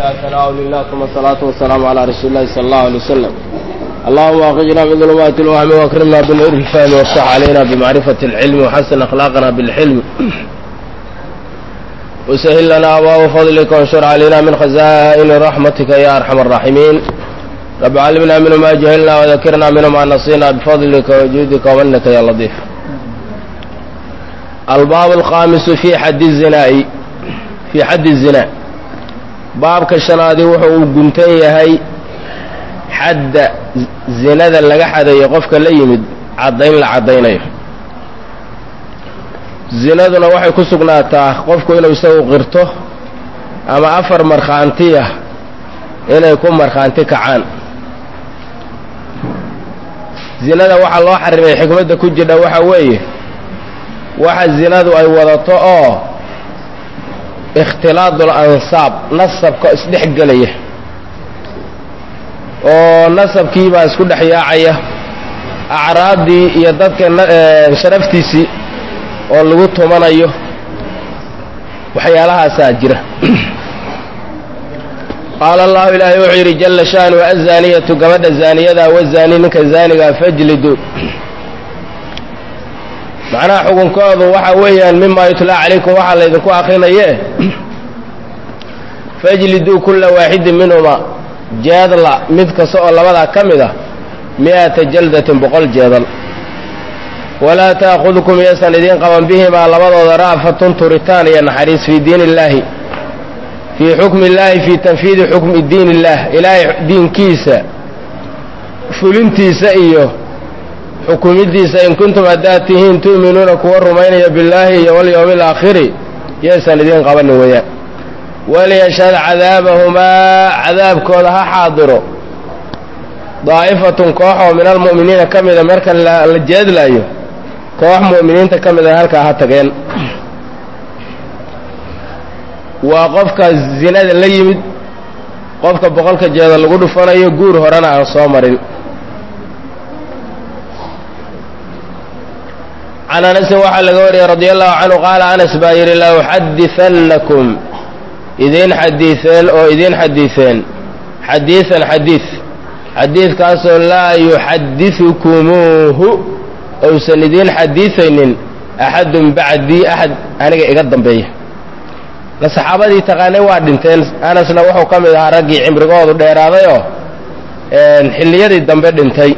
الله ثناء لله ثم الصلاة والسلام على رسول الله صلى الله عليه وسلم اللهم أخرجنا من ظلمات الوهم وأكرمنا بالنور الفهم وافتح علينا بمعرفة العلم وحسن أخلاقنا بالحلم وسهل لنا أبواب فضلك وانشر علينا من خزائن رحمتك يا أرحم الراحمين رب علمنا منه ما جهلنا وذكرنا منه ما نصينا بفضلك وجودك ومنك يا لطيف الباب الخامس في حد الزنا في حد الزنا baabka shanaadi wuxuu uu guntan yahay xadda zinada laga xadayo qofka la yimid caddayn la caddaynayo zinaduna waxay ku sugnaataa qofku inuu isagu qirto ama afar markhaantiya inay ku markhaanti kacaan zinada waxaa loo xarimay xikmadda ku jidha waxa weeye waxa zinadu ay wadato oo ikhtilaadul ansaab nasabka isdhex gelaya oo nasabkiibaa isku dhex yaacaya acraaddii iyo dadka sharaftiisii oo lagu tumanayo waxyaalahaasaa jira qaala allahu ilaahay wuxuu yidhi jalla shaanu azaaniyatu gabadha zaaniyada wazaani ninka zaanigaa fajlidu macnaha xukunkoodu waxa weeyaan mima yutlaa calaykum waxaa laydinku akrinaye fajliduu kulla waaxidin minhuma jeedla mid kasta oo labadaa ka mid ah mi'ata jaldatin boqol jeedal walaa ta'khudukum yaysan idiin qaban bihimaa labadooda ra'fatun turitaan iyo naxariis fii diin illaahi fii xukmi illaahi fii tanfiidi xukmi diin illaah ilaahay diinkiisa fulintiisa iyo xukumidiisa in kuntum haddaad tihiin tu'minuuna kuwa rumaynaya billaahi iyo walyowmi alaakhiri yaysan idiin qabanin weeyaan waliyashhad cadaabahumaa cadaabkooda ha xaadiro daa'ifatun koox oo min almu'miniina ka mida marka la jeedlaayo koox mu'miniinta ka mida halkaa ha tageen waa qofka zinada la yimid qofka boqolka jeeda lagu dhufanayo guur horena aan soo marin can anasin waxaa laga wariyey radi allahu canhu qaala anas baa yidhi la uxadiannakum idiin xadiieen oo idiin xadiiseen xadiisan xadiis xadiidkaasoo laa yuxadidukumuuhu ousan idiin xadiisaynin axadun bacdii axad aniga iga dambeeya la saxaabadii taqaanay waa dhinteen anasna wuxuu ka mid ahaa raggii cimrigoodu dheeraadayoo xilliyadii dambe dhintay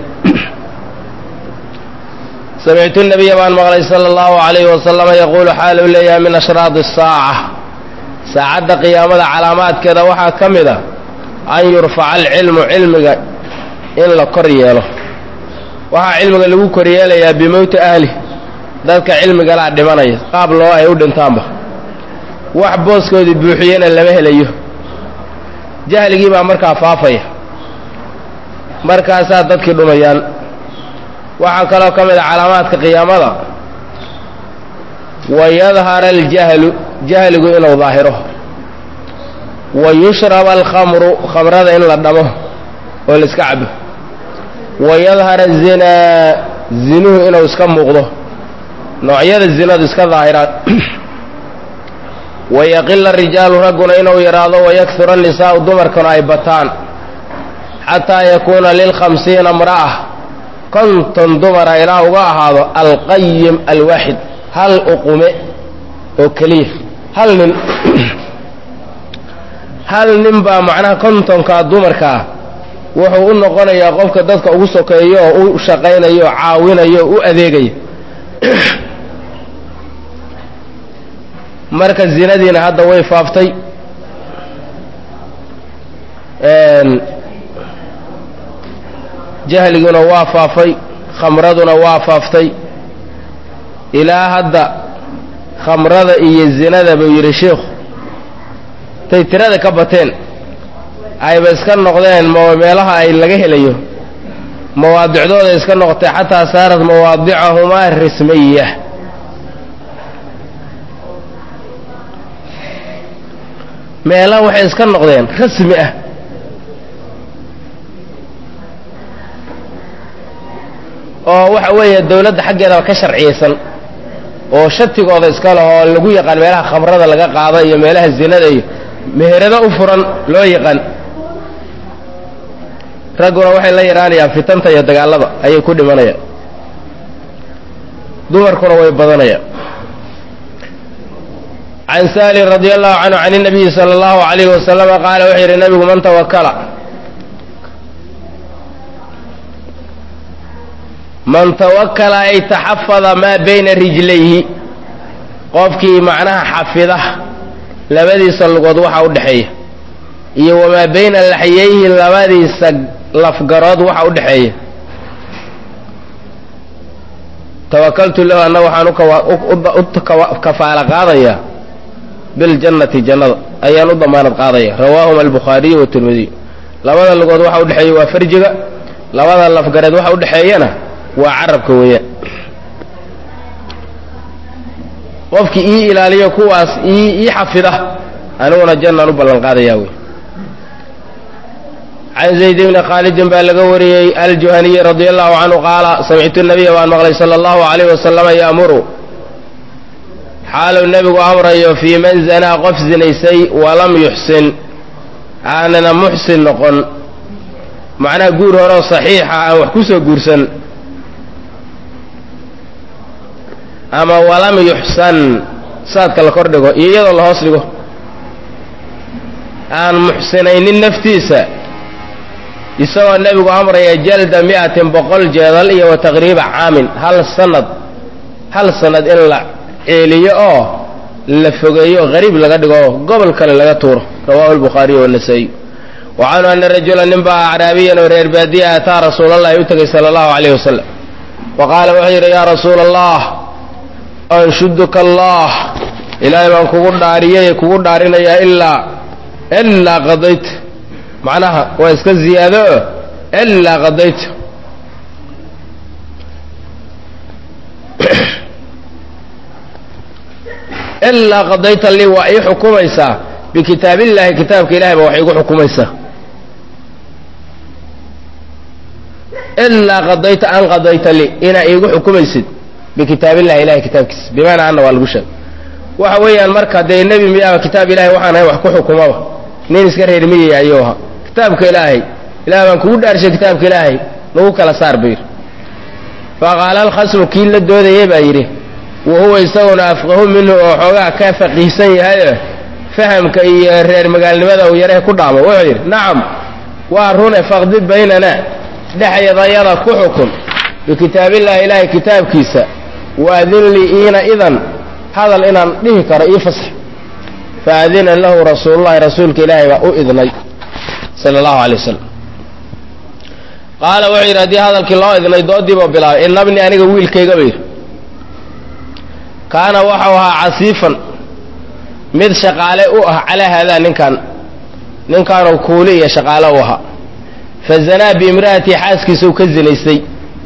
samictu nabiya baan maqlay sala allahu calayhi wasalama yaquulu xaal uu leeyahay min ashraadi asaaca saacadda qiyaamada calaamaadkeeda waxaa ka mid a an yurfaca alcilmu cilmiga in la kor yeelo waxaa cilmiga lagu kor yeelayaa bimowti ahli dadka cilmigalaa dhimanaya qaab loo ay u dhintaanba wax booskoodii buuxiyena lama helayo jahligii baa markaa faafaya markaasaa dadkii dhumayaan waxaa kaloo ka mid a calaamaadka qiyaamada wa yadhara aljahlu jahligu inuu daahiro wa yushraba alkhamru khamrada in la dhamo oo la iska cabo wa yadhara azinaa zinuhu inuu iska muuqdo noocyada zinadu iska daahiraan wa yaqila rijaalu ragguna inuu yaraado wayakura annisaa'u dumarkuna ay bataan xataa yakuuna lilkhamsiina imra'a konton dumara ilaa uga ahaado alqayim alwaaxid hal uqume oo keliya hal nin hal nin baa macnaha kontonkaa dumarkaa wuxuu u noqonayaa qofka dadka ugu sokeeyo oo u shaqaynayo o caawinayo o u adeegaya marka zinadiina hadda way faaftay jahliguna waa faafay khamraduna waa faaftay ilaa hadda khamrada iyo zinada buu yidhi sheikhu tay tirada ka bateen ayba iska noqdeen meelaha ay laga helayo mawaadicdooda iska noqotay xataa saarat mawaadicahumaa rismiya meelaha waxay iska noqdeen rasmi ah oo waxa weeye dawladda xaggeedaba ka sharciyeysan oo shatigooda iska leh oo lagu yaqaan meelaha khamrada laga qaado iyo meelaha zinada iyo meherado u furan loo yaqaan ragguna waxay la yaraanayaan fitanta iyo dagaalada ayay ku dhimanayaan dumarkuna way badanayaan can saalin radi allahu canhu can inabiyi sala allahu alayhi wasalama qaala wuxuu yidhi nabigu man tawakala man tawakala ay taxafada maa bayna rijlayhi qofkii macnaha xafida labadiisa lugood waxa u dhexeeya iyo wamaa bayna laxyayhi labadiisa lafgarood waxa u dhexeeya tawakaltu lahu anna waxaan u kafaala qaadayaa biljannati jannada ayaan u damaanad qaadaya rawaahuma albukhaariyu watirmidiy labada lugood waxa u dhexeeya waa farjiga labada lafgareed waxa u dhexeeyana waa carabka weeyaan qofkii ii ilaaliyo kuwaas ii ii xafida aniguna jannaan u ballan qaadayaa wey can zayd bni khaalidin baa laga wariyey aljuhaniyi radi allahu canhu qaala samictu nabiya baan maqlay sala allahu alayh wasalama yaamuru xaaluu nebigu amrayo fii man zanaa qof zinaysay walam yuxsin aanana muxsin noqon macnaha guur horeo saxiixa aan wax ku soo guursan ama walam yuxsan saadka la kor dhigo iyo iyadoo la hoos dhigo aan muxsinaynin naftiisa isagoo nebigu amraya jalda mi'atin boqol jeedal iyo wa taqriiba caamin hal sanad hal sanad in la ceeliyo oo la fogeeyo qariib laga dhigo oo gobol kale laga tuuro rawahu albukhaariyu wanasaa'iy wa canhu ana rajula nin baa acraabiyan oo reer baadiya ataa rasuulallahi u tegay sala allahu calayh wasalam wa qaala wuxuu yidhi yaa rasuula allah anshuduka allah ilaahay baan kugu dhaariyay kugu dhaarinayaa ilaa ilaa qadayt macnaha waa iska ziyaado ilaa qadayt ilaa qadayta lii waa ii xukumaysaa bikitaabillaahi kitaabka ilahay ba wax iigu xukumaysaa ilaa qadayta an qadayta lii inaa iigu xukumaysid bikitaabillahi ilahay kitaabkiisa bimaanaa anna waa lagu sheegay waxa weeyaan marka dee nebi miyaaba kitaab ilahay waxaan ahay wax ku xukumaba nin iska reer miyaya ayuu ahaa kitaabka ilaahay ilahay baan kugu dhaarshay kitaabka ilaahay nagu kala saar buu yidhi faqaala alkhasmu kii la doodayay baa yidhi wa huwa isaguna afqahu minhu oo xoogaa ka faqiihsan yahayo fahamka iyo reer magaalnimada uu yarahe ku dhaamo wuxuu yidhi nacam waa rune faqdi baynana dhexyadayada ku xukun bikitaabillahi ilaahay kitaabkiisa waadin lii iina idan hadal inaan dhihi karo ii fasax faadina lahu rasuululahi rasuulka ilaahay baa u idnay sala allahu alay wasalam qaala wuxuu yidhi haddii hadalkii loo idnay doodiibuu bilaabay inabni aniga wiilkayga ba yidhi kaana waxau ahaa casiifan mid shaqaale u ah calaa haadaa ninkan ninkaanuu kuuli iyo shaqaale u ahaa fa zanaa biimra'atii xaaskiisau ka zinaystay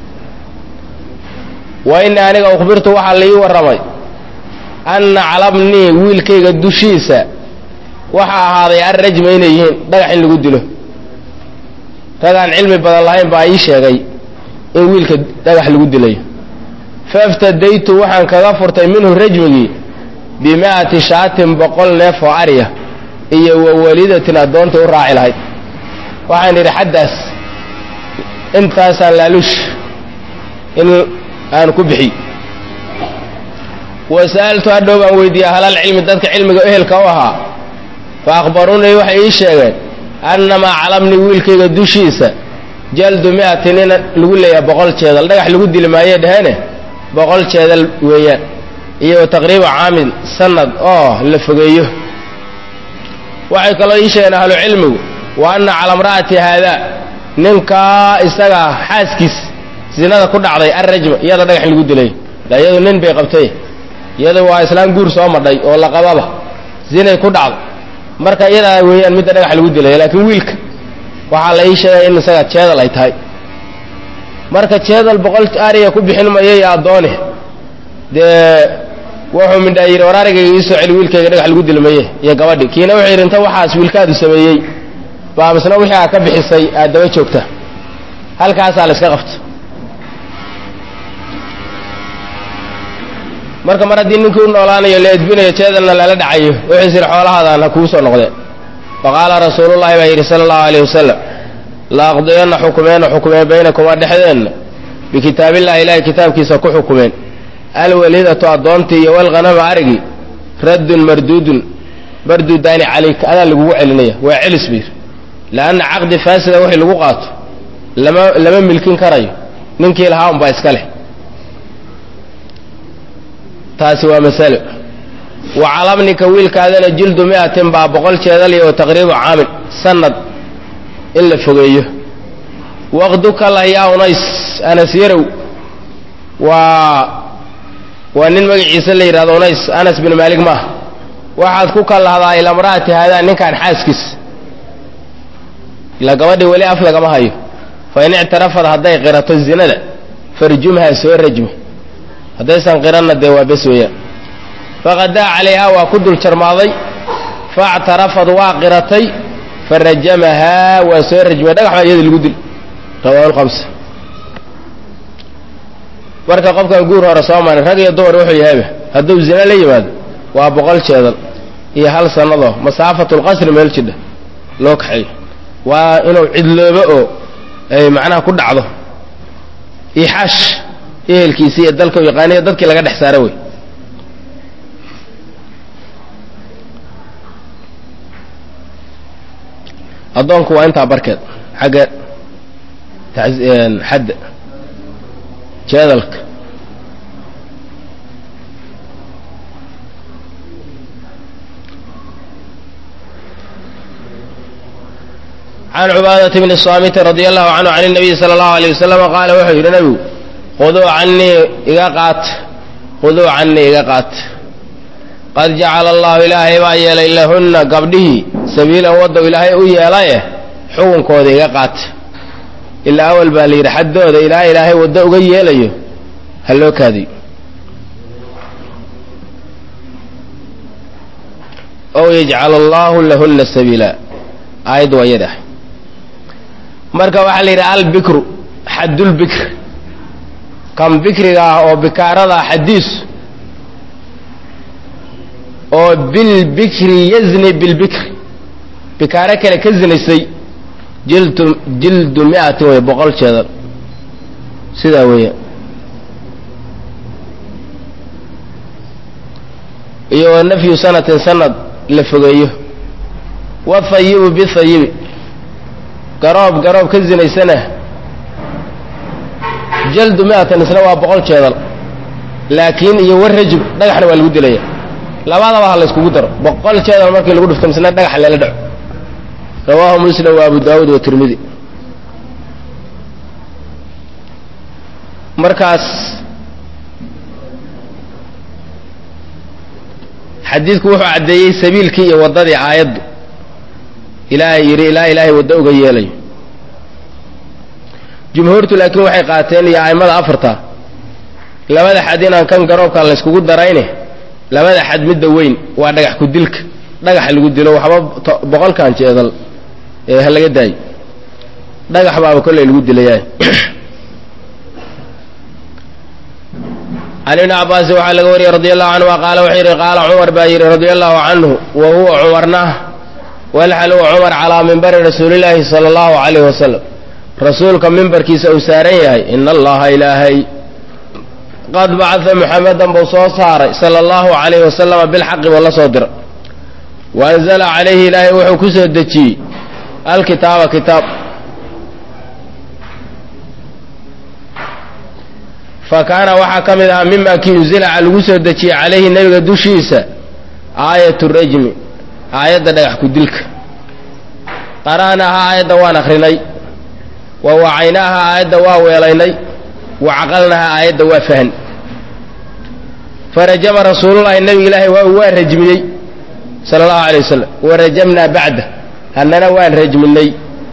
wa innii aniga ukhbirtu waxaa laii warramay anna calabnii wiilkayga dushiisa waxaa ahaaday arrajma inay yihiin dhagax in lagu dilo ragaan cilmi badan lahayn baa ii sheegay in wiilka dhagax lagu dilayo faaftadaytu waxaan kaga furtay minhu rajmigii bimi'ati shaatin boqol neef oo ariya iyo wa walidatin addoontii u raaci lahayd waxaan idhi xaddaas intaasaan laaluush in aan ku bixiy wa sa'altu hadhow baan weydiiyey halal cilmi dadka cilmiga ehelka u ahaa fa akhbaruunii waxay ii sheegeen annamaa calabnii wiilkayga dushiisa jaldu mi'atin in lagu leeyahay boqol jeedal dhagax lagu dili maayee dheheene boqol jeedal weeyaan iyo taqriiba caamin sanad oo la fogeeyo waxay kaloo ii sheegeen ahlu cilmigu wa anna cala imra'ati haadaa ninkaa isagaa xaaskiis zinada ku dhacday arrajma iyada dhagax lagu dilay la iyadu nin bay qabtay iyadu waa islaan guur soo madhay oo la qababa zinay ku dhacday marka iyadaa weeyaan midda dhagax lagu dilay laakiin wiilka waxaa la ii sheegay in isaga jeedal ay tahay marka jeedal boqol ariya ku bixin maya iyo addoone dee wuxuu midhaa yidhi war arigayga iisoo celi wiilkayga dhagax lagu dilmaye iyo gabadhi kiina wuxuu yidhi inta waxaas wiilkaadu sameeyey baa misna wixii aad ka bixisay aad daba joogta halkaasaa la iska qabta marka mar haddii ninkii u noolaanayo la edbinayo jeedalna lala dhacayo wuxuus yidhi xoolahaadaan ha kuu soo noqdeen faqaala rasuulullahi baa yidhi sala allahu alayh wasalam la aqdiyanna xukumeenna xukumeen baynakumaa dhexdeenna bikitaabillahi ilaahay kitaabkiisa ku xukumeen alwaliidatu addoontii iyo walghanama arigii raddun marduudun marduudaani calayka adaa lagugu celinaya waa celis bayr leanna caqdi faasida wixii lagu qaato lama lama milkin karayo ninkii lahaa unbaa iska leh taasi waa masalo wa calabnika wiilkaadana jildu mi'atin baa boqol jeedaliya wa taqriibu caamin sanad in la fogeeyo waqduka lahyaa unays anas yarow waa waa nin magaciisa la yidhahdo unays anas bin maalik maaha waxaad ku kalahdaa ilaa mra'ati haadaa ninkaan xaaskiis ila gabadhii weli af lagama hayo fa in ictarafad hadday qirato zinada farjumhaa soo rajmi haddaysan qiranna dee waa bes weeyaan faqadaa calayhaa waa ku dul jarmaaday faactarafad waa qiratay farajamahaa waa soo rajmay dhagax baa iyada lagu dil rawaahu lhamsa marka qofkan guur hore soo marin rag iyo dumar wuxuu yahayba hadduu zina la yimaado waa boqol jeedal iyo hal sannadoo masaafatulqasri meel jidha loo kaxeeyo waa inuu cidloobo oo ay macnaha ku dhacdo ixaash ehelkiisii iyo dalka u yaqaaniyo dadkii laga dhex saara wey addoonku waa intaa barkeed xagga xadda jeedalka can cubaadata bni saamiti radia allahu canhu can nabiyi sala allahu alayh wasalama qaala wuxuu yidhi nebigu khuduu canii iga qaat khuduu canii iga qaat qad jacala allahu ilaahay baa yeelay lahunna gabdhihii sabiilan waddow ilaahay u yeelaye xukunkooda iga qaat ilaa awal baa la yidhi xaddooda ilaa ilaahay waddo uga yeelayo ha loo kaadiyo ow yajcal allahu lahunna sabiila aayaddu waa yadaah marka waxaa la yidhi albikru xaddulbikr kan bikriga ah oo bikaarada xadiisu oo bilbikri yazni bilbikri bikaaro kale ka zinaysay jildu jildu mi'atin wey boqol jeedal sidaa weeya iyo wa nafyu sanatin sanad la fogeeyo wathayibu bithayibi garoob garoob ka zinaysana jaldu mi'atan isna waa boqol jeedal laakiin iyo war rajub dhagaxna waa lagu dilaya labadaba ha la yskugu daro boqol jeedal markii lagu dhufto misna dhagax leela dhaco rawaahu muslim wa abu daawuud wa tirmidi markaas xadiidku wuxuu caddeeyey sabiilkii iyo waddadii aayaddu ilaahay yidhi ilaa ilaahay waddo uga yeelayo jumhuurtu laakiin waxay qaateen iyo a'immada afarta labada xad inaan kan garoobka layskugu darayne labada xad midda weyn waa dhagax ku dilka dhagaxa lagu dilo waxba boqolkan jeedal ee ha laga daayo dhagax baaba kollay lagu dilayaa can ibni cabaasin waxaa laga wariyey radi allahu canhuma qaala wuxuu yidhi qaala cumar baa yidhi radia allahu canhu wa huwa cumarna walxal huwa cumar calaa mimbari rasuulillaahi sala allahu calayh wasalam rasuulka mimbarkiisa uu saaran yahay ina allaha ilaahay qad bacada muxamedan buu soo saaray sala allahu calayhi wasalama bilxaqi buu la soo dira wa anzala calayhi ilaahay wuxuu ku soo dejiyey alkitaaba kitaab fa kaana waxaa ka mid ahaa mima kii unzilaca lagu soo dejiyey calayhi nebiga dushiisa aayatu rajmi aayadda dhagax ku dilka qara'naaha aayadda waan akrinay wa wacaynaaha aayadda waa weelaynay wa caqalnaha aayadda waa fahan farajama rasuulullahi nebiga ilaahay waa waa rajmiyey sala allahu alay wasalam wa rajamnaa bacda hannana waan rajminay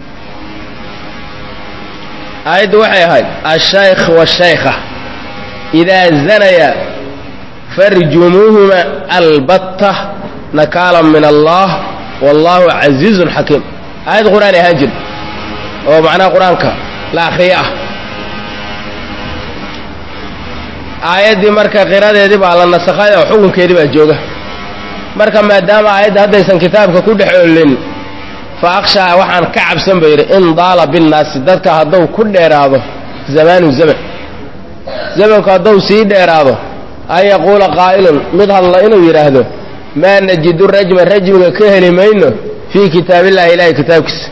aayaddu waxay ahayd ashaykh washaykha idaa zanaya farjumuuhuma albatta nakaalan min allah wallahu casiizun xakiim aayad qur-aan ahaan jir oo macnaha qur-aanka la akhriyo ah aayaddii marka qiradeedii baa la nasakhay oo xukunkeedii baa jooga marka maadaama aayadda haddaysan kitaabka ku dhex oolin fa akhshaa waxaan ka cabsan ba yidhi in daala binnaasi dadka hadduu ku dheeraado zamaanu zaman zamanku hadduu sii dheeraado an yaquula qaa'ilun mid hadla inuu yidhaahdo maa najidu rajma rajmiga ka heli mayno fii kitaabillahi ilaahay kitaabkiisa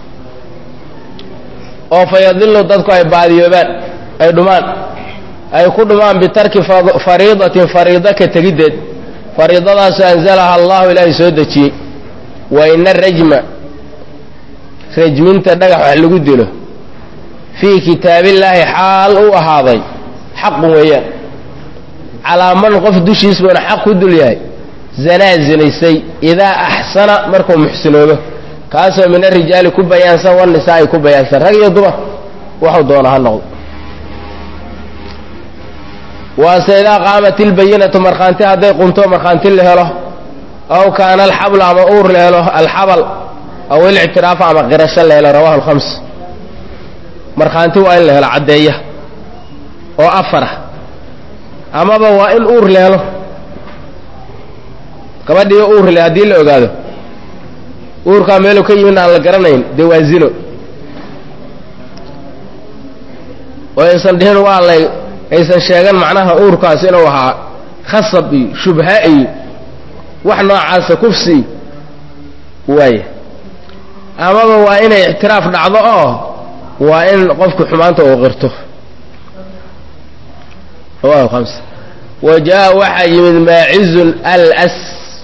oo fa yadilu dadku ay baadiyoobaan ay dhumaan ay ku dhumaan bitarki fariidatin fariida ka tegiddeed fariidadaasoo anzalaha allahu ilaahay soo dejiyey wa ina arajma rajminta dhagax wax lagu dilo fii kitaabillaahi xaal u ahaaday xaqun weeyaan calaa man qof dushiis buuna xaq ku dul yahay zanaa zinaysay idaa axsana markuu muxsinoobo kaasoo min arijaali ku bayaansan wanisaai ku bayaansan rag iyo dumar waxuu doona ha noqdo waase idaa qaamat ilbayinatu markhaanti hadday qunto markhaanti la helo aw kaana alxablu ama uur la helo alxabal aw ilictiraafa ama qirasho la helo rawahu alkhams markhaanti waa in la helo caddeeya oo afar ah amaba waa in uur la helo gabadhiiyo uur le haddii la ogaado uurkaa meelu ka yimid aan la garanayn dee waa zino oo aysan dhihin waa lay aysan sheegan macnaha uurkaas inuu ahaa khasab iyo shubha iyo wax noocaasa kufsi waaya amaba waa inay ictiraaf dhacdo oo waa in qofku xumaanta uu qirto rawahu hamsa wa jaa waxaa yimid maacizun alas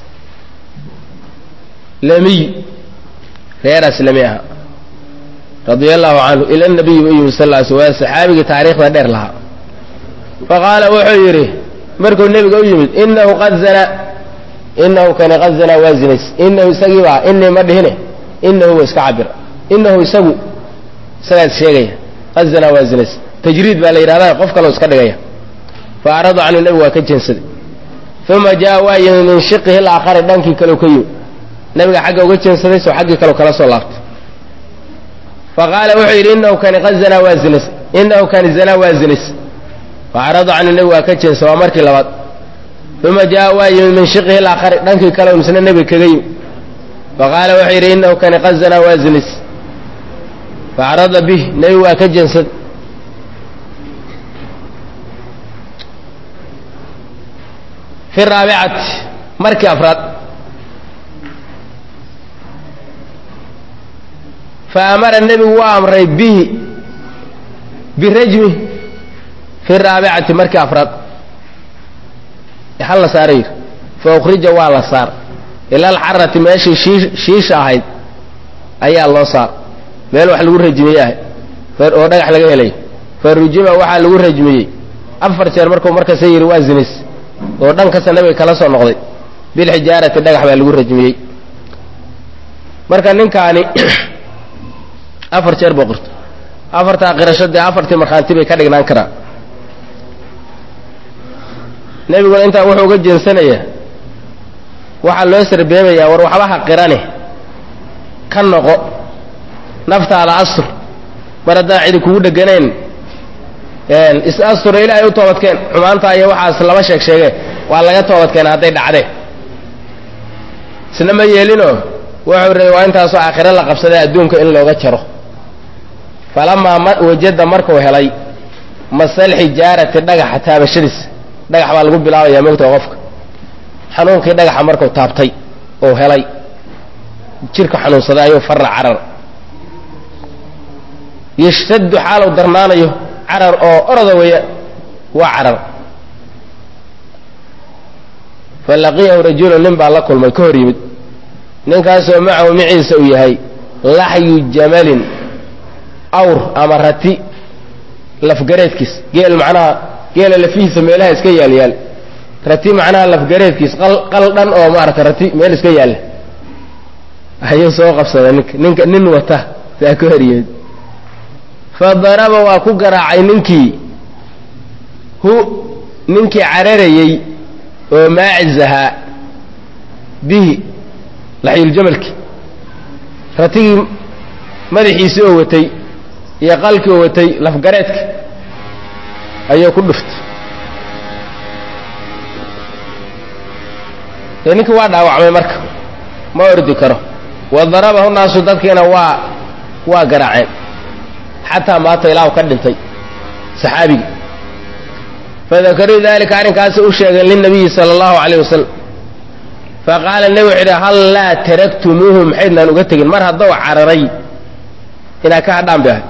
lamiy reer aslami aha radia allahu canhu ila nabiyi u yimid sal sl waa saxaabigii taariikhda dheer lahaa faqaala wuxuu yidhi markuu nebiga u yimid inahu qad zanaa inahu kani qad zanaa waa zinays inahu isagii baa inii ma dhihine inahu wa iska cabir inahu isagu isagaas sheegaya qad zanaa waa zinays tajriid baa la yidhahdaa qof kaleo iska dhigaya fa acradu canhu nebigu waa ka jeensaday uma jaa waa yimid min shiqihi alaakhari dhankii kaleu ka yimid nabiga xagga uga jeensaday soo xaggii kaleo kala soo laabtay faqaala wuxuu yidhi inahu kani qad zanaa waa zinays inahu kani zanaa waa zinays faacradu canhu nebigu waa ka jeensa waa markii labaad uma jaa waa yimid min shiqihi alaakhari dhankii kaleo misna nebiga kaga yimid faqaala wuxuu yidhi inahu kani qad zanaa waa zinays faacrada bih nebigu waa ka jeensaday fi raabicati markii afraad fa amara nebigu waa amray bihi birajmi fi raabicati markii afraad hal la saara yidhi fa ukhrija waa la saar ila alxarati meeshii shii shiisha ahayd ayaa loo saar meel wax lagu rajmiyey ahay oo dhagax laga helay fa rujima waxaa lagu rajmiyey afar jeer markuu markasta yidhi waa zinays oo dhan kasta nabiga kala soo noqday bilxijaarati dhagax baa lagu rajmiyey marka ninkaani afar jeer buu qirto afartaa qirasho dee afartii markhaanti bay ka dhignaan karaa nebiguna intaa wuxuu uga jeensanayaa waxaa loo sarbeebayaa war waxbaha qirane ka noqo naftaada astur mar haddaan cidi kugu dheganayn is astura ilaahay u toobadkeen xumaanta iyo waxaas lama sheeg sheege waa laga toobadkeena hadday dhacdeen isna ma yeelinoo wuxuu rabay waa intaasoo aakhiro la qabsaday adduunka in looga jaro falamaa wajada markuu helay masal xijaarati dhagaxa taabashadiis dhagax baa lagu bilaabayaa mogtaa qofka xanuunkii dhagaxa markuu taabtay oo helay jirka xanuunsaday ayuu farra carar yashtaddu xaalow darnaanayo carar oo oroda weya waa carar falaqiyahu rajulun nin baa la kulmay ka hor yimid ninkaasoo macahu maciisa uu yahay laxyu jamalin awr ama rati lafgareedkiis geel macnaha geela lafihiisa meelaha iska yaal yaal rati macnaha lafgareedkiis qal dhan oo maarata rati meel iska yaalla ayuu soo qabsaday ninka ninka nin wata saa ka hor yimid fa daraba waa ku garaacay ninkii hu ninkii cararayey oo maaciz ahaa bihi laxyuljamalki ratigii madaxiisii oo watay iyo qalkii oo watay lafgareedka ayuu ku dhuftay dee ninkii waa dhaawacmay marka ma ordi karo wa darabahu naasu dadkiina waa waa garaaceen xataa maata ilaahu ka dhintay saxaabigi fadakaruu dalika arrinkaasi u sheegeen lilnabiyi sala allahu calayh wasalam faqaala nebi wuxuu yidhi hal laa taraktumuuhu maxaydnaan uga tegin mar haddou cararay inaa ka hadhaan bay ahay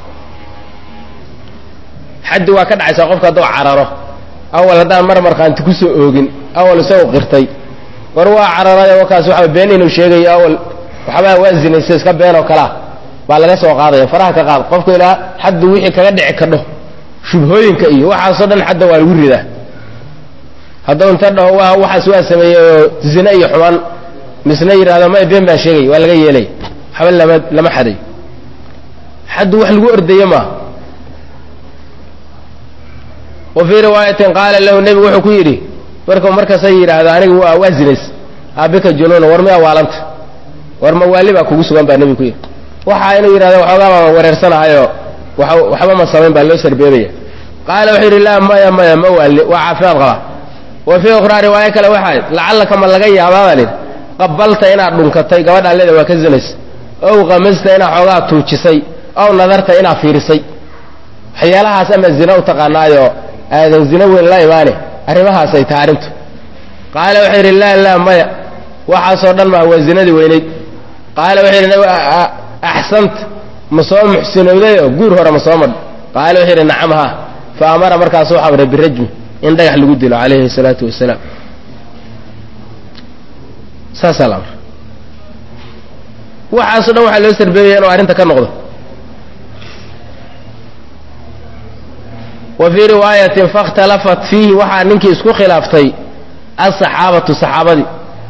xaddi waa ka dhacaysaa qofka haddou cararo awal haddaan mar markhaanti ku soo oogin awal isagoo qirtay war waa cararayo wakaas waxa been inuu sheegayo awal waxbaa waa zinaysa iska beenoo kalea baa laga soo qaadaya faraha ka qaad qofka ilaa xaddu wixii kaga dhici kadho shubhooyinka iyo waxaasoo dhan xadda waa lagu ridaa hadduu inta dhaho waa waxaas waa sameeyey oo zine iyo xumaan misna yidhahdo may been baan sheegay waa laga yeelay waxba lama lama xaday xaddu wax lagu ordayo maaha wa fii riwaayatin qaala lahu nebigu wuxuu ku yidhi markuu markaasa yidhaahdo aniga waa waa zinays aabika junuuna war miyaa waalanta war ma waali baa kugu sugan baa nebigu ku yidhi waxa inuu yidhahdo waxoogaa baan wareersanahayoo waxba ma samayn baa loo sarbeebaya qaala wuxuu yidhi laa maya maya ma waali waa caafimaad qabaa wa fii ukhraa riwaayo kale waxaa lacallaka ma laga yaabaa baa lidhi qabalta inaad dhunkatay gabadhaan leeda waa ka zinays ow qamasta inaad xoogaa tuujisay ow nadarta inaad fiirisay waxyaalahaas ama zina u taqaanaayoo aadan zina weyn la imaane arrimahaasay taha arrintu qaala wuxuu yidhi laa laa maya waxaasoo dhan maa waa zinadii weynayd qaala wuxuu yidhi axsanta ma soo muxsinowdayoo guur hore ma soo madho qaala wuxuu yidhi nacam ha fa amara markaasu waxau amray birajmi in dhagax lagu dilo calayhi salaatu wasalaam saasaa la amra waxaaso dhan waxaa loo sarbeebaya inuu arrinta ka noqdo wa fii riwaayatin fakhtalafat fiihi waxaa ninkii isku khilaaftay asaxaabatu saxaabadii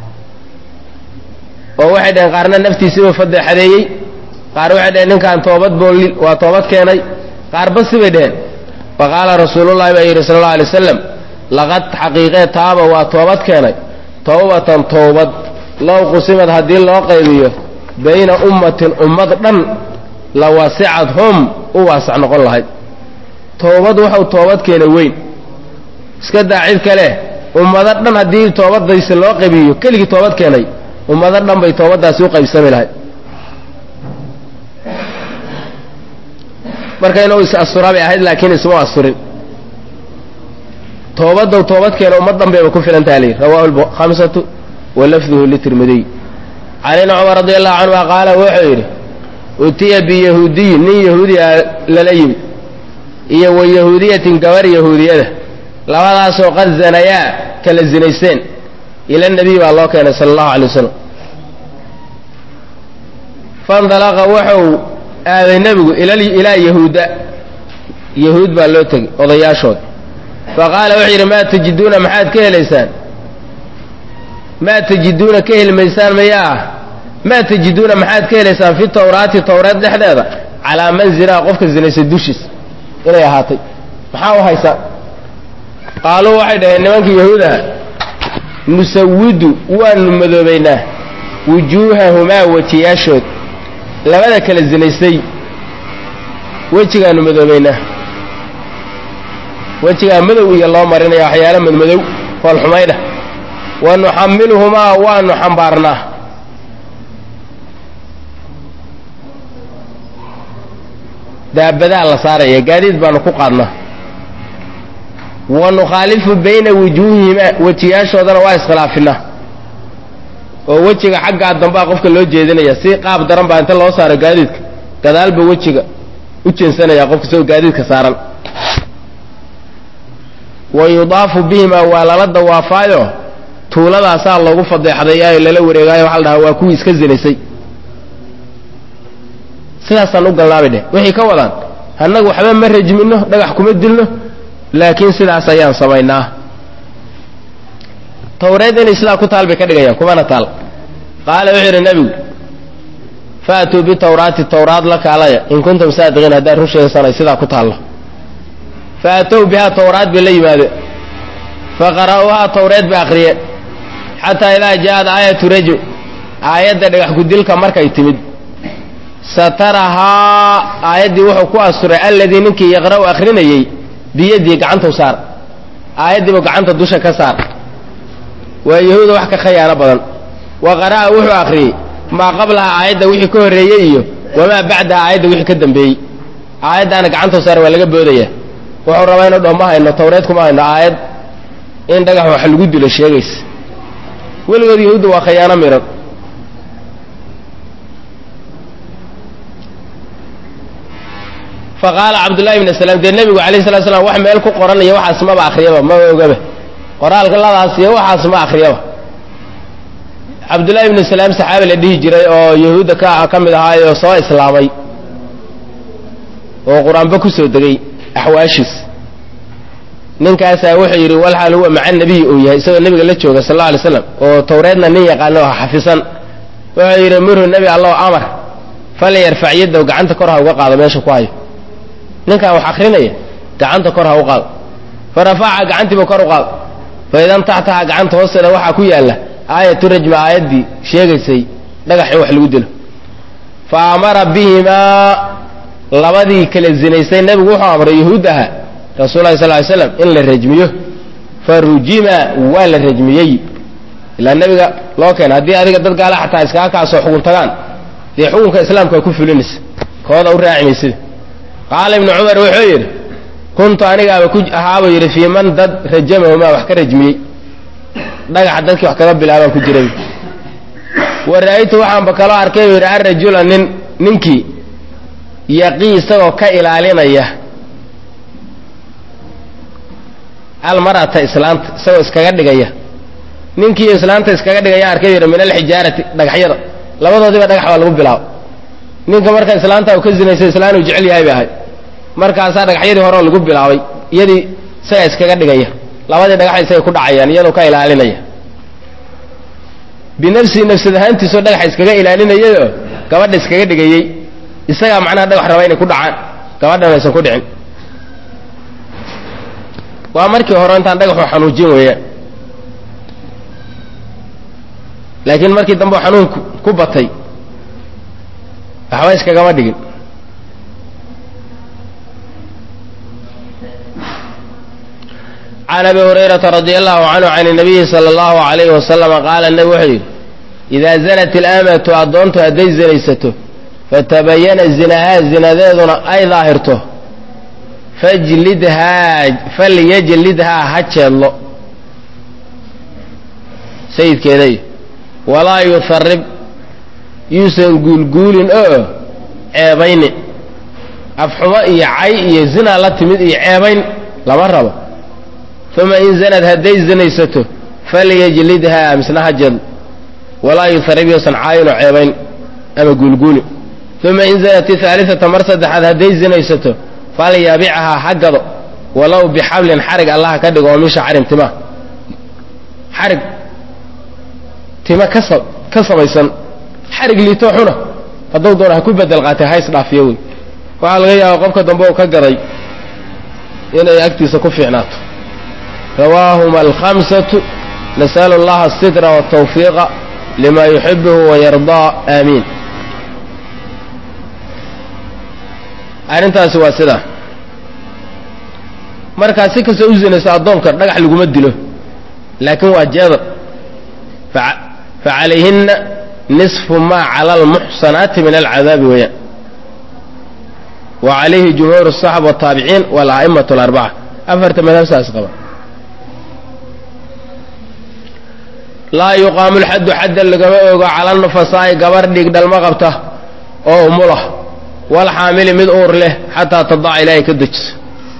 oo waxay dhaheen qaarna naftiisiibuu fadeexadeeyey qaar waxay dhaheen ninkaan toobad boolli waa toobad keenay qaarba sibay dhaheen faqaala rasuulullahi baa yidhi sala allau alay wasalam laqad xaqiiqee taaba waa toobad keenay towbatan towbad low qusimad haddii loo qaybiyo bayna ummatin ummad dhan la wasicadhum u waasac noqon lahayd toobad waxau toobad keenay weyn iska daa cid kale ummado dhan haddii toobadaysi loo qaybiyo keligii toobad keenay ummado dhan bay toobaddaasi u qaybsami lahayd marka inuu is asturaa bay ahayd laakiin isma asturin toobaddow toobad keena ummad dhan bayba ku filantaha layidhi rawahu khamsatu wa lafduhu litirmidiy can ibni cumar radi allahu canhuma qaala wuxuu yidhi utiya biyahuudiyi nin yahuudiya lala yimid iyo wa yahuudiyatin gabar yahuudiyada labadaasoo qad zanayaa kala zinaysteen ila nabiy baa loo keenay sala allahu alay wasalam faindalaqa wuxuu aaday nebigu ilaa yahuudda yahuud baa loo tegay odayaashood fa qaala wuxuu yidhi maa tajiduuna maxaad ka helaysaan maa tajiduuna ka heli maysaan mayaa maa tajiduuna maxaad ka helaysaan fi tawraati tawreed dhexdeeda calaa man zinaa qofka zinaysay dushiis inay ahaatay maxaa u haysaa qaaluu waxay dhaheen nimankii yahuudaha nusawidu waanu madoobaynaa wujuuhahumaa wejiyaashood labada kala zinaysay wejigaanu madoobaynaa wejigaa madow iyo loo marinaya waxyaalo madmadow foolxumaydha wa nuxamiluhumaa waanu xambaarnaa daabadaa la saaraya gaadiid baanu ku qaadnaa wa nukhaalifu bayna wujuuhihimaa wejiyaashoodana waa iskhilaafinaa oo wejiga xaggaa dambaa qofka loo jeedinaya si qaab daran baa inta loo saaro gaadiidka gadaalba wejiga u jeensanaya qofka isagoo gaadiidka saaran wa yudaafu bihimaa waa lala dawaafaayo tuuladaasaa loogu fadeexdayaayo lala wareegaayo waxa la dhahaa waa kuwii iska zinaysay sidaasaan u galnaabay dheh waxay ka wadaan annagu waxba ma rajmino dhagax kuma dilno laakiin sidaas ayaan samaynaa tawreed inay sidaa ku taal bay ka dhigayaan kumana taal qaala wuxuu yidhi nebigu faatuu bitawraati tawraad la kaalaya in kuntum saadiqiin haddaad run sheegaysanay sidaa ku taallo faatow bihaa tawraad bay la yimaadeen faqara'uuhaa tawreed bay akhriyeen xataa idaa ja'ad aayatu rajmi aayadda dhagax gudilka markay timid satarahaa aayaddii wuxuu ku asturay alladii ninkii yaqra'u akhrinayey biyadii gacantau saar aayaddiibu gacanta dusha ka saar waa yahuuda wax ka khayaano badan wa qara'a wuxuu akhriyey maa qablaha aayadda wixii ka horreeyey iyo wamaa bacdaha aayadda wixii ka dambeeyey aayaddaana gacantoo saare waa laga boodaya wuxuu rabaa inu dho ma hayno tawreed kuma hayno aayad in dhagax wax lagu dilo sheegaysa weligood yahuudda waa khayaano miran faqaala cabdullahi bn salaam dee nebigu alayh salatu slam wax meel ku qoran iyo waxaas maba akriyaba maba ogaba qoraalka ladaas iyo waxaas ma akriyaba cabdullahi ibnu salaam saxaabi la dhihi jiray oo yahuudda ka ka mid ahaayoo soo islaamay oo qur-aanba ku soo degay axwaashiis ninkaasaa wuxuu yidhi walxaal huwa maca nebiyi uu yahay isagoo nebiga la jooga sal alla alay slam oo tawreedna nin yaqaano oo xafisan wuxuu yidhi murhu nebi allow amar falyarfac yaddow gacanta kor ha uga qaado meesha ku hayo ninkan wax akrinaya gacanta kor ha u qaado fa rafaca gacantiiba kor u qaado fa idan taxtaha gacanta hoosteeda waxaa ku yaalla aayatu rajma aayaddii sheegaysay dhagax in wax lagu dilo fa amara bihimaa labadii kala zinaystay nebigu wuxuu amray yahuud ahaa rasuul lahi sal ly slam in la rajmiyo fa rujima waa la rajmiyey ilaa nebiga loo keena haddii adiga dad gaala xataa iskaga kaasoo xugun tagaan dee xukunka islaamka waa ku fulinaysa kooda u raaci maysida qaala ibnu cumar wuxuu yidhi kuntu anigaaba ku ahaabuu yidhi fii man dad rajamahumaa wax ka rajmiyey dhagaxa dadkii wax kaga bilaabaan ku jiray wa ra'aytu waxaanba kaloo arkay buu yidhi arrajula nin ninkii yaqii isagoo ka ilaalinaya almar'ata islaanta isagoo iskaga dhigaya ninkii islaanta iskaga dhigaya arkay yidhi min alxijaarati dhagaxyada labadoodiiba dhagax baa lagu bilaabo ninka marka islaanta u ka zinaysay islaan uu jecel yahay bay ahayd markaasaa dhagaxyadii horeo lagu bilaabay iyadii isaga iskaga dhigaya labadii dhagaxa isagay ku dhacayaan iyadoo ka ilaalinaya binafsihi nafsad ahaantiisoo dhagaxa iskaga ilaalinayayoo gabadha iskaga dhigayey isagaa macnaha dhagax raba inay ku dhacaan gabadhan aysan ku dhicin waa markii hore intaan dhagaxu xanuujin weeyaan laakiin markii dambe xanuunku ku batay waxba iskagama dhigin can abi hurayrata radi allahu canhu can nabiyi sala allahu alayhi wasalama qaala nebi wuxuu yidhi idaa zanat ilaamatu addoontu hadday zinaysato fatabayana zinahaa zinadeeduna ay daahirto fajlidhaa falyajlidhaa ha jeedlo sayidkeeday walaa yuharib yuusan guulguulin oo ceebayni afxumo iyo cay iyo zinaa la timid iyo ceebayn lama rabo uma in zanad hadday zinaysato falyajlidhaa misna ha jeedlo walaa yuharib yuusan caayinoo ceebayn ama guulguulin uma in zanat ihaalihata mar saddexaad hadday zinaysato falyabichaa ha gado walow bixablin xarig allaha ka dhigo oo min shacarin tima xarig tima kasa ka samaysan xarig liitoo xuna hadduu doona ha ku bedel qaatay hays dhaafiyo wey waxaa laga yaaba qofka dambe uu ka gaday inay agtiisa ku fiicnaato rawaahuma alkhamsatu nasalu allaha asitra waltawfiiqa lima yuxibuhu wayardaa aamiin arrintaasi waa sidaa markaa si kastoo u zinayso addoonka dhagax laguma dilo laakiin waa jeedar facalayhina nisfu maa cala almuxsanaati min alcadaabi weeyaan wa calayhi jumhuur asaxaba wataabiciin walaa'imatu alarbaca afarta madhab saas qaba laa yuqaamu lxaddu xaddan lagama ogo cala nufasaa'i gabar dhiig dhalma qabta oo umulah walxaamili mid uur leh xataa tadaca ilaahay ka dejiso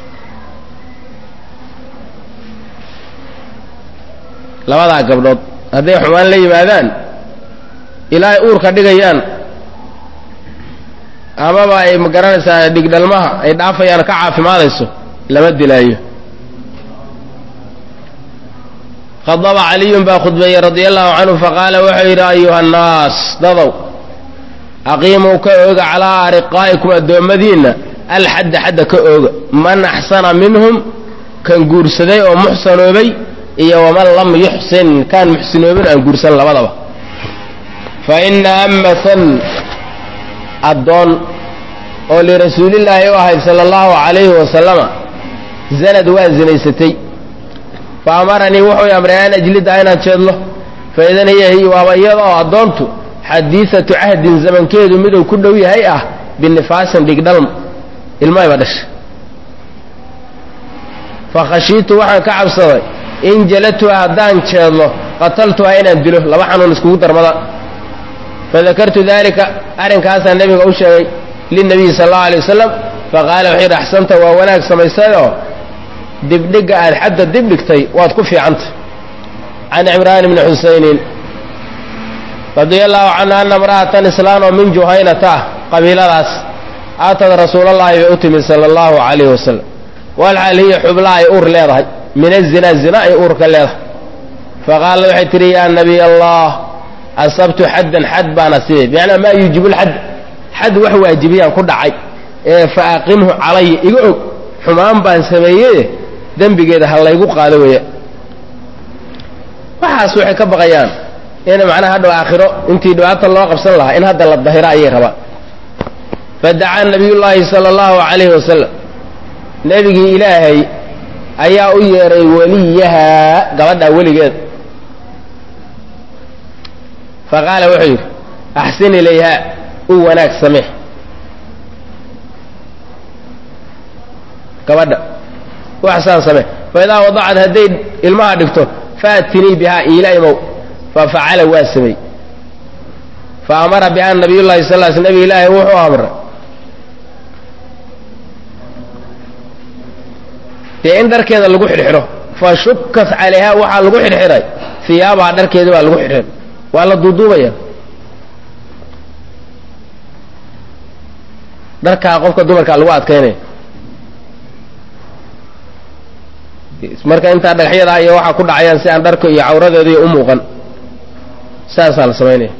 labadaa gabdhood hadday xumaan la yimaadaan ilaahay uurka dhigayaan amaba ay ma garanaysaa dhigdhalmaha ay dhaafayaan ka caafimaadayso lama dilaayo khadaba caliyun baa khudbeeyey radia allahu canhu faqaala wuxuu yidhi ayuha annaas dadow aqiimuu ka ooga calaa ariqaa'ikum addoommadiinna alxadda xadda ka ooga man axsana minhum kan guursaday oo muxsanoobay iyo waman lam yuxsin kaan muxsinoobin aan guursan labadaba fa ina ammatan addoon oo lirasuulillaahi u ahayd sala allahu calayhi wasalama zanad waa zinaysatay fa amaranii wuxuu amray an ajlida inaan jeedlo fa idan hiya hiy waaba iyada oo addoontu xadiisatu cahdin zamankeedu miduu ku dhow yahay ah binifaasin dhigdhalm ilmaayba dhasha fakhashiitu waxaan ka cabsaday in jaladtuha haddaan jeedlo qataltuha inaan dilo laba xanuun iskugu darmada fadakartu dalika arrinkaasaa nebiga u sheegay lilnabiyi sala allahu alay wasalam faqaala wuxuu yidhi axsanta waa wanaag samaysayoo dibdhigga aad xadda dibdhigtay waad ku fiicanta can cimraan bni xusaynin radia allahu canhu ana imra'atan islaan oo min juhaynata ah qabiiladaas aatad rasuulallaahi bay u timid sala allahu calayhi wasalam walxaal hiya xubla ay uur leedahay min azinaa zina ay uurka leedahay faqaala waxay tidhi yaa nabiy allah asabtu xaddan xad baana siiyey bimacnaa maa yuujibu lxadd xad wax waajibiyaan ku dhacay ee fa aqimhu calaya iga og xumaan baan sameeyeye dembigeeda ha laygu qaado weeya waxaas waxay ka baqayaan in macnaha hadhow aakhiro intii dhibaata loo qabsan lahaa in hadda la dahiro ayay rabaan fadacaa nabiyullaahi sala allahu calayhi wasalam nebigii ilaahay ayaa u yeeray weliyahaa gabadhaa weligeeda faqaala wuxuu yidhi axsin ilayhaa u wanaag samee gabadha waxsaan samee faidaa wadacad hadday ilmaha dhigto faatinii bihaa iila imow fafacala waa sameey fa amara biha nabiy llahi sal l sl nebi ilaahi wuxuu amray dee in dharkeeda lagu xidhxidho fa shukat calayha waxaa lagu xidhxidhay hiyaabaha dharkeeda baa lagu xidhxidhay waa la duuduubaya dharkaa qofka dumarkaa lagu adkaynaya marka intaa dhagaxyadaa iyo waxaa ku dhacayaan si aan dharka iyo cawradeeda iyo u muuqan saasaa la samaynaya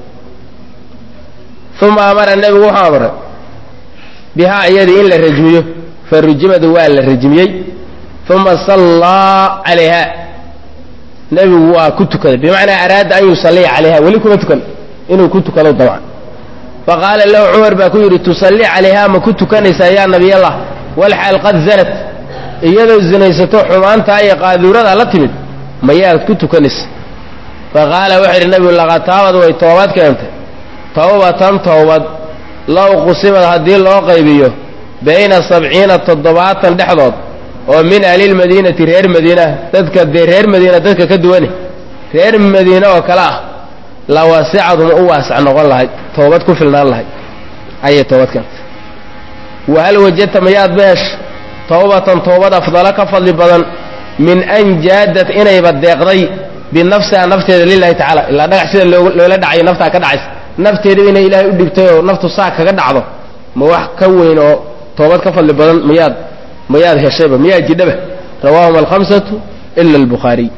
uma amara nebigu wuxuu amray bihaa iyadii in la rajmiyo fa rujimadu waa la rajmiyey uma sallaa calayha nebigu waa ku tukaday bimacnaa araada an yusalliya calayha weli kuma tukan inuu ku tukado dabcan faqaala lahu cumar baa ku yidhi tusalli calayha ma ku tukanaysaa yaa nabiyallah walxaal qad zanat iyadoo zinaysato xumaantaa iyo qaaduuradaa la timid mayaad ku tukanaysa faqaala wuxuu yidhi nebigu laqad taabad way toobad keentay tawbatan towbad low qusimad haddii loo qaybiyo bayna sabciina toddobaatan dhexdood oo min ahlilmadiinati reer madiina dadka dee reer madiina dadka ka duwane reer madiine oo kale ah la wasicadhum u waasac noqon lahayd toobad ku filnaan lahayd ayay toobad keentay wahal wajadta mayaad beesh towbatan toobad afdalo ka fadli badan min an jaadad inayba deeqday binafsiha nafteeda lilahi tacala ilaa dhagax sida loola dhacayo naftaa ka dhacaysa nafteedaba inay ilaahay u dhibtay oo naftu saa kaga dhacdo ma wax ka weyn oo toobad ka fadli badan mayaad mayaad heshayba miyaa jidhaba rawaahum alhamsatu ila albukhaariy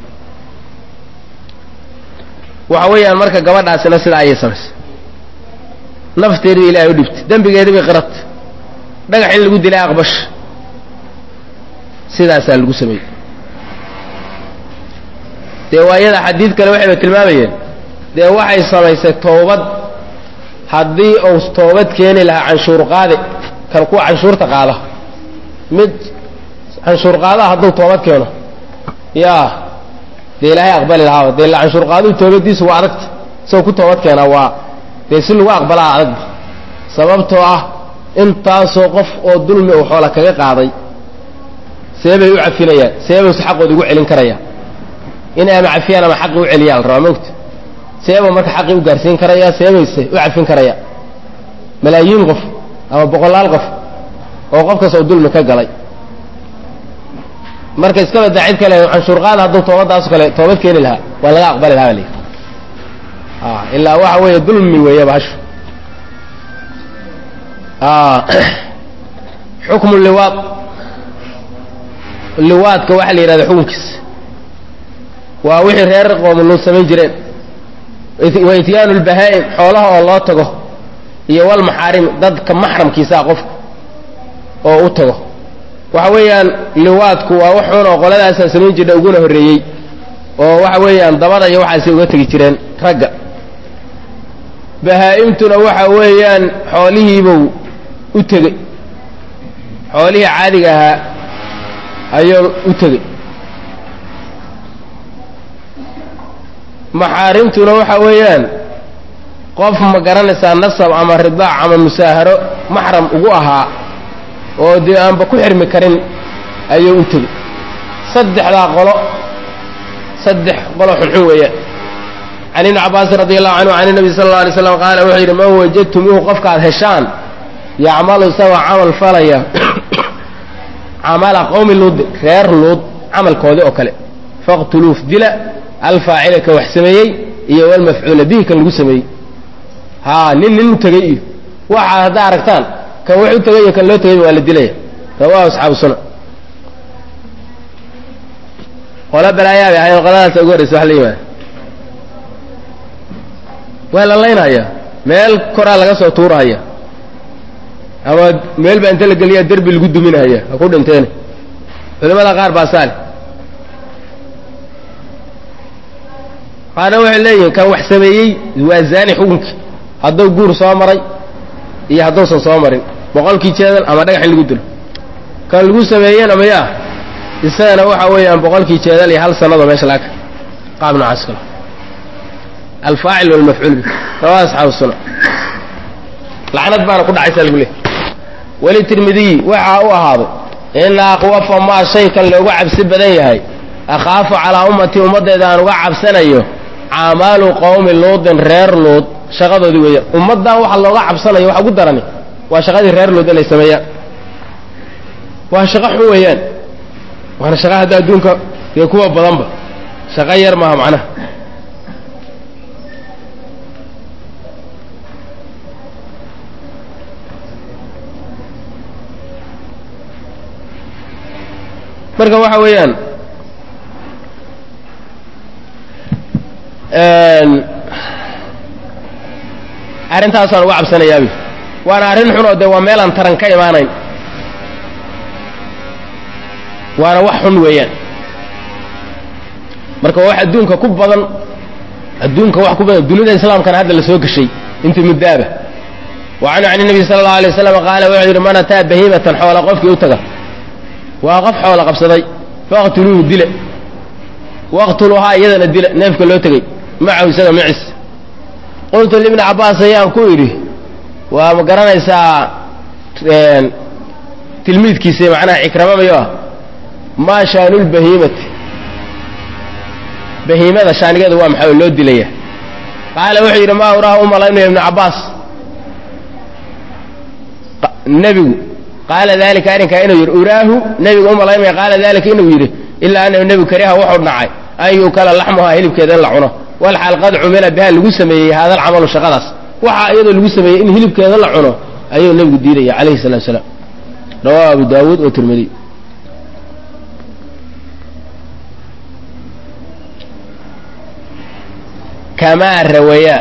waxa weeyaan marka gabadhaasina sidaa ayay samaysay nafteedaba ilahay u dhibtay dembigeedabay qirat dhagax in lagu dilay aqbash sidaasaa lagu sameeyey dee waayada xadiid kale waxayba tilmaamayeen dee waxay samaysay toobad haddii uu toobad keeni lahaa canshuur qaade kan kuwa canshuurta qaada mid canshuur qaadaha hadduu toobad keeno yaa dee ilaahay aqbali lahaaba dee la canshuur qaaduhu toobadiisu waa adagta isagoo ku toobad keenaa waa dee si lagu aqbalaa adagba sababtoo ah intaasoo qof oo dulmi uu xoola kaga qaaday see bay u cafinayaan see bayse xaqooda ugu celin karayaan inay ama cafiyaan ama xaqi u celiyaan la rabaa mogta seeba marka xaqii u gaarsiin karaya seebayse u cafin karaya malaayiin qof ama boqolaal qof oo qof kastoo dulmi ka galay marka iskaba daa cid kale canshuurqaada hadduu toobadaaso kale toobad keeni lahaa waa laga aqbali lahaa ba layidhi ilaa waxa weeye dulmi weeye bahashu xukmu liwaad liwaadka waxaa la yidhahda xukunkiisa waa wixii reer qoomuluud samayn jireen wa ityaanu lbahaa'im xoolaha oo loo tago iyo walmaxaarim dadka maxramkiisaa qofka oo u tago waxa weeyaan liwaadku waa wax xun oo qoladaasaa samayn jirha uguna horreeyey oo waxa weeyaan dabada iyo waxaasay uga tegi jireen ragga bahaa'imtuna waxa weeyaan xoolihiibuu u tegey xoolihii caadiga ahaa ayuu u tegey maxaarimtuna waxa weeyaan qof ma garanaysaa nasab ama ridaac ama musaaharo maxram ugu ahaa oo dee aanba ku xirmi karin ayuu u tegey saddexdaa qolo saddex qolo xunxun weeyaan can ibni cabaasin radi allahu canhu can nabi sala alla alay slam qaala wuxuu yidhi man wajadtumuuhu qofkaad heshaan yacmalu isagoo camal falaya camala qowmi luudi reer luud camalkoodii oo kale faqtuluuf dila alfaacila ka wax sameeyey iyo walmafcuula bihi kan lagu sameeyey haa nin nin u tegey iyo waxaad haddaa aragtaan kan wax u tegay iyo kan loo tegayba waa la dilaya rawahu asxaabu sunan qolo balaayaabay ahayn qoladaasa ugu horreysa wax la yimaada waa la laynaya meel koraa laga soo tuurahaya ama meel baa inta la geliyaa derbi lagu duminahaya ha ku dhinteene culimada qaar baa saale qaarna waxay leeyihiin kan wax sameeyey waa zaani xukunkii hadduu guur soo maray iyo hadduusan soo marin boqolkii jeedal ama dhagax in lagu dilo kan lagu sameeyena mayaa isagana waxa weeyaan boqolkii jeedal iyo hal sanado meesha laaka qaab noocaas kale alfaacil walmafcuul bi rawaa asxaabu sunan lacnad baana ku dhacaysaa lagu leehay weli tirmidiyi waxaa u ahaaday ina aqwafa maa shaykan loogu cabsi badan yahay akhaafu calaa ummatii ummaddeeda aan uga cabsanayo camaalu qowmi luudin reer luud shaqadoodii weeyaan ummaddan waxa looga cabsanayo waxa ugu darani waa shaqadii reer luud inay sameeyaan waa shaqo xun weeyaan waana shaqa hadda adduunka dee kuwa badanba shaqo yar maaha macnaha marka waxa weeyaan arrintaasaan uga cabsanayaabi waana arrin xun oo dee waa meelaan taran ka imaanayn waana wax xun weeyaan marka wax adduunka ku badan adduunka wax ku badan dunida islaamkana hadda la soo geshay inta muddaaba wa canhu can nabi sala allau alay wasalam qaala wuxuu yidhi man ataa bahiimatan xoola qofkii u taga waa qof xoola qabsaday faqtuluuhu dila waqtuluuhaa iyadana dila neefka loo tegey macahu isaga macis qultu libni cabbaas ayaan ku idhi waa ma garanaysaa tilmiidkiisa macnaha cikrama ah maa shaanulbahiimati bahiimada shaanigeeda waa maxaa loo dilaya qaala wuxuu yidhi maa uraaha u malaynaya ibnu cabbaas nebigu qaala dalika arrinkaa inuu yidhi uraahu nebigu u malaynaya qaala dalika inuu yidhi ilaa annahu nebigu kariha wuxuu dhacay an yuukala laxmuhaa hilibkeeda in la cuno walxaal qad cumila biha lagu sameeyey haada alcamalu shaqadaas waxaa iyadoo lagu sameeyey in hilibkeeda la cuno ayuu nebigu diidaya calayhi salatu salaam rawaa abu daawuud oo tirmidiy kamaa rawayaa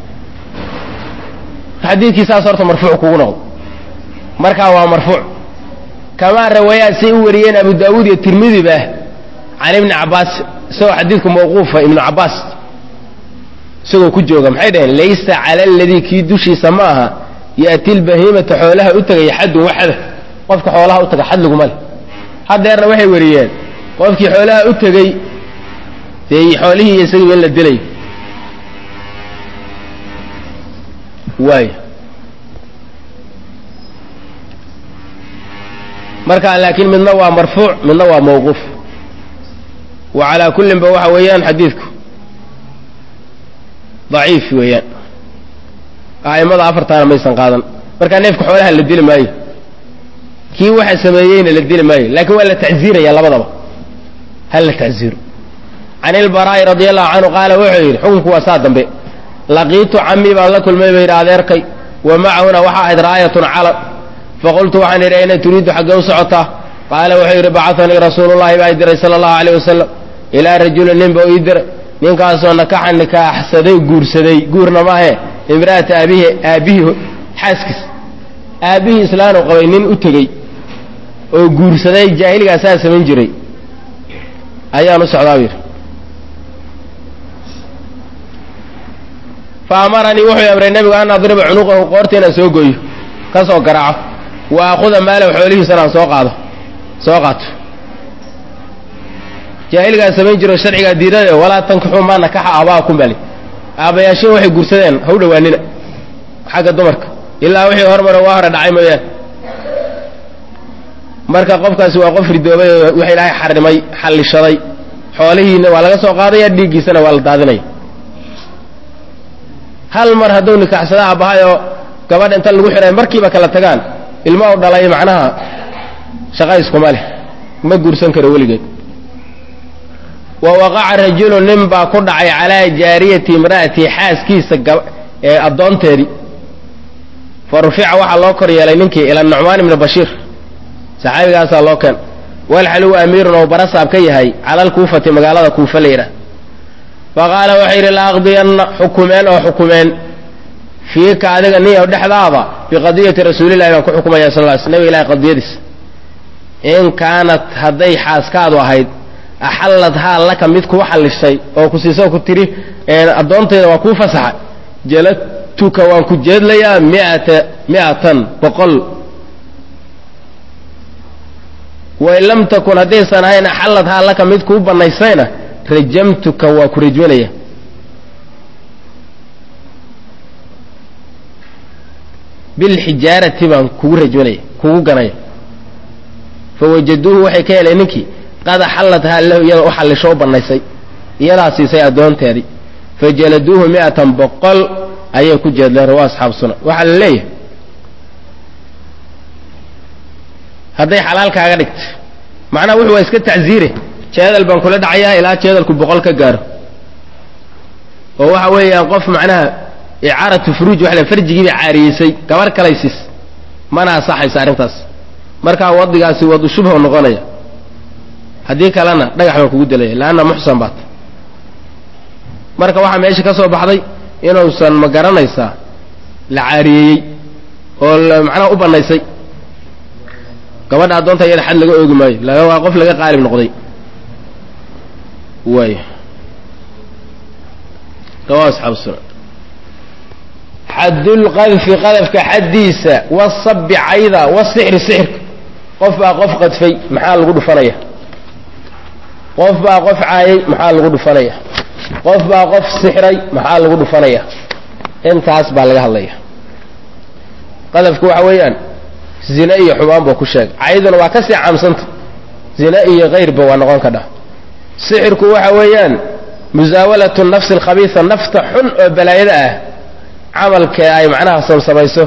xadiidkii saas horta marfuuc kugu noqdo markaa waa marfuuc kamaa rawayaa say u wariyeen abu daawuud iyo tirmidiba can ibni cabbaas isagoo xadiidku mawquufa ibnu cabbaas isagoo ku jooga maxay dhaheen laysa cala aladii kii dushiisa ma aha ya'ti lbahiimata xoolaha u tegaya xadun waxada qofka xoolaha u taga xad laguma leh haddeerna waxay wariyeen qofkii xoolaha u tegey dee xoolihii iyo isagiiba in la dilayo waay marka laakiin midna waa marfuuc midna waa mawquuf wa calaa kullin ba waxa weeyaan xadiidku daciif weeyaan a'immada afartaana maysan qaadan markaa neefka xoolaha la dili maayo kii waxa sameeyeyna la dili maayo laakiin waa la tacziiraya labadaba hal la tacziiro can ilbaraa'i radia allahu canhu qaala wuxuu yidhi xukunku waa saa dambe laqiitu camii baan la kulmay ba yidhi adeerkay wa macahuna waxaa ahayd raayatun calan faqultu waxaan yidhi ayna turiidu xaggee u socotaa qaala wuxuu yidhi bacatanii rasuulullahi baa i diray sala allahu aleyh wasalam ilaa rajulin nin ba ii diray ninkaasoo nakaxa nikaaxsaday guursaday guurna maahe imra'ata aabihi aabbihii xaaskiis aabbihii islaanu qabay nin u tegey oo guursaday jaahiligaa saa samayn jiray ayaan u socdaa bu yidhi fa amaranii wuxuu amray nebigu an adriba cunuqahu qoorta inaan soo gooyo ka soo garaaco wa akhuda maalahu xoolihiisana aan soo qaado soo qaato jaahiligaa samayn jiro sharcigaa diidade walaa tankixuu maa nakaxa aaba'akum bali aabbayaashin waxay guursadeen ha u dhowaanina xagga dumarka ilaa wixii hormaro waa hore dhacay mooyaan marka qofkaasi waa qof ridoobay oo waxa ilaahay xarimay xallishaday xoolihiina waa laga soo qaadaya dhiiggiisana waa la daadinaya hal mar hadduu nikaxsada aabbahay oo gabadha inta lagu xidhay markiiba kala tagaan ilma u dhalay macnaha shaqa iskuma leh ma guursan karo weligeed wa waqaca rajulu nin baa ku dhacay calaa jaariyati imra'atii xaaskiisa ee addoonteedii fa rufica waxaa loo kor yeelay ninkii ila nucmaan ibni bashiir saxaabigaasaa loo keen walxaluw amiirun ou barasaab ka yahay cala alkuufati magaalada kuufa la yidhaah fa qaala waxau yidhi la aqdiyanna xukumeen oo xukumeen fiika adiga niyow dhexdaada biqadiyati rasuulillahi baan ku xukumaya sal ly sl nabiga ilahi qadiyadiis in kaanat hadday xaaskaadu ahayd axallad haa laka mid kuu xallishay oo ku siisoo ku tidhi addoontayda waa kuu fasaxa jaladtuka waan ku jeedlayaa miata mi'atan boqol wain lam takun haddaysan ahayn axallad haa laka mid kuu bannaysayna rajamtuka waa ku rajminaya bilxijaarati baan kugu rajminaya kugu ganaya fawajaduuhu waxay ka heleen ninkii qad axallathaa lahu iyada u xallisho u bannaysay iyadaa siisay addoonteedii fajaladuuhu mi'atan boqol ayay ku jeedleen rawa asxaabu sunan waxaa la leeyahay hadday xalaal kaaga dhigto macnaha wuxu waa iska tacziire jeedal baan kula dhacayaa ilaa jeedalku boqol ka gaaro oo waxa weeyaan qof macnaha icaaratu furuuj waxa la farjigii bay caariyeysay gabar kalay sis mana asaxaysa arrintaas markaa wadigaasi wadu shubha noqonaya haddii kalena dhagax baan kugu delaya leanna muxsan baat marka waxaa meesha ka soo baxday inuusan ma garanaysaa la caariyeeyey oo macnaha u bannaysay gabadha addoonta iyada xad laga oogi maayo waa qof laga qaalib noqday waay rawa asxaabu sunan xadulqadfi qadafka xaddiisa wasabi cayda wasixri sixirka qof baa qof qadfay maxaa lagu dhufanaya qof baa qof caayay maxaa lagu dhufanaya qof baa qof sixray maxaa lagu dhufanaya intaas baa laga hadlaya qadafku waxa weeyaan zine iyo xubaan buu ku sheegay cayduna waa ka sii caamsanta zine iyo kayrba waa noqon kadha sixirku waxa weeyaan musaawalatu nafsi alkhabiisa nafta xun oo balaayada ah camalkee ay macnaha samsamayso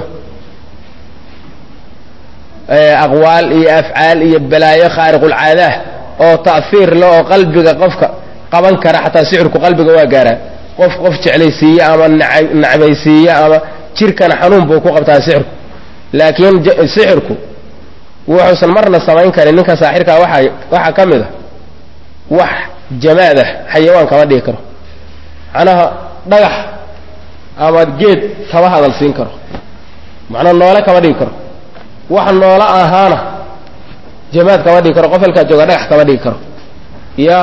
aqwaal iyo afcaal iyo balaayo khaariqulcaadaah oo ta'hiir le oo qalbiga qofka qaban kara xataa sixirku qalbiga waa gaaraa qof qof jeclaysiiye ama nacbaysiiye ama jirkana xanuun buu ku qabtaa sixirku laakiin sixirku wuxuusan marna samayn karin ninka saaxirkaa waxa waxaa ka mid a wax jamaad ah xayawaan kama dhigi karo macnaha dhagax ama geed kama hadal siin karo macnaa noole kama dhigi karo wax noolo ahaana jamaad kama dhigi karo qof halkaa jooga dhagax kama dhigi karo ya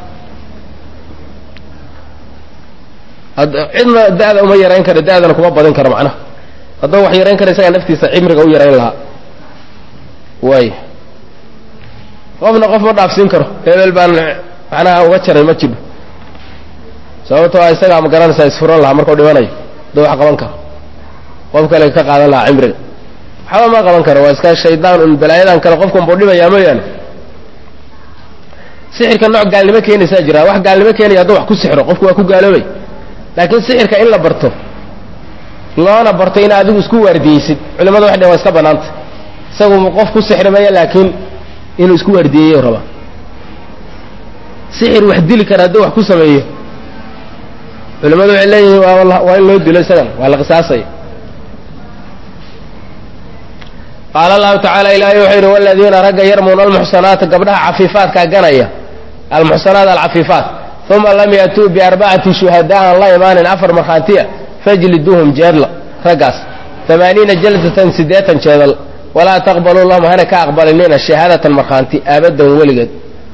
cidna da'da uma yarayn karo da'dana kuma badin karo macnaha hadduu wax yarayn kara isagaa naftiisa cimriga u yarayn lahaa waay qofna qof ma dhaafsiin karo hebel baan macnaha uga jaray ma jidho sababtoo a isagaa ma garanaysaa isfuran lahaa markuu dhimanayo hadduu wax qaban karo qof kale ka qaadan lahaa cimriga waxba ma qaban karo waa iska shaydaan un balaayadan kale qofkunbuu dhibayaa mooyaane sixirka nooc gaalnimo keenaysaa jira wax gaalnimo keenaya hadduu wax ku sixro qofku waa ku gaaloobay laakiin sixirka in la barto loona barto in adigu isku waardiyeysid culimadu waxay dhhen waa iska bannaanta isagu qof ku sixrimaya laakiin inuu isku waardiyeeyo raba sixir wax dili kara hadduu wax ku sameeyo culimadu waxay leeyihiin waa in loo dilo isagan waa la qisaasaya qaala allahu tacaala ilaahay wuxuu yidhi waladiina ragga yarmuuna almuxsanaata gabdhaha cafiifaadkaa ganaya almuxsanaat alcafiifaat uma lam yatuu biarbacati shuhadaa aan la imaanin afar markhaantiya fajliduuhum jeedla raggaas amaaniina jaldatan siddeetan jeedal walaa taqbaluu lahum hana ka aqbalinina shahaadatan markhaanti abadan weligeed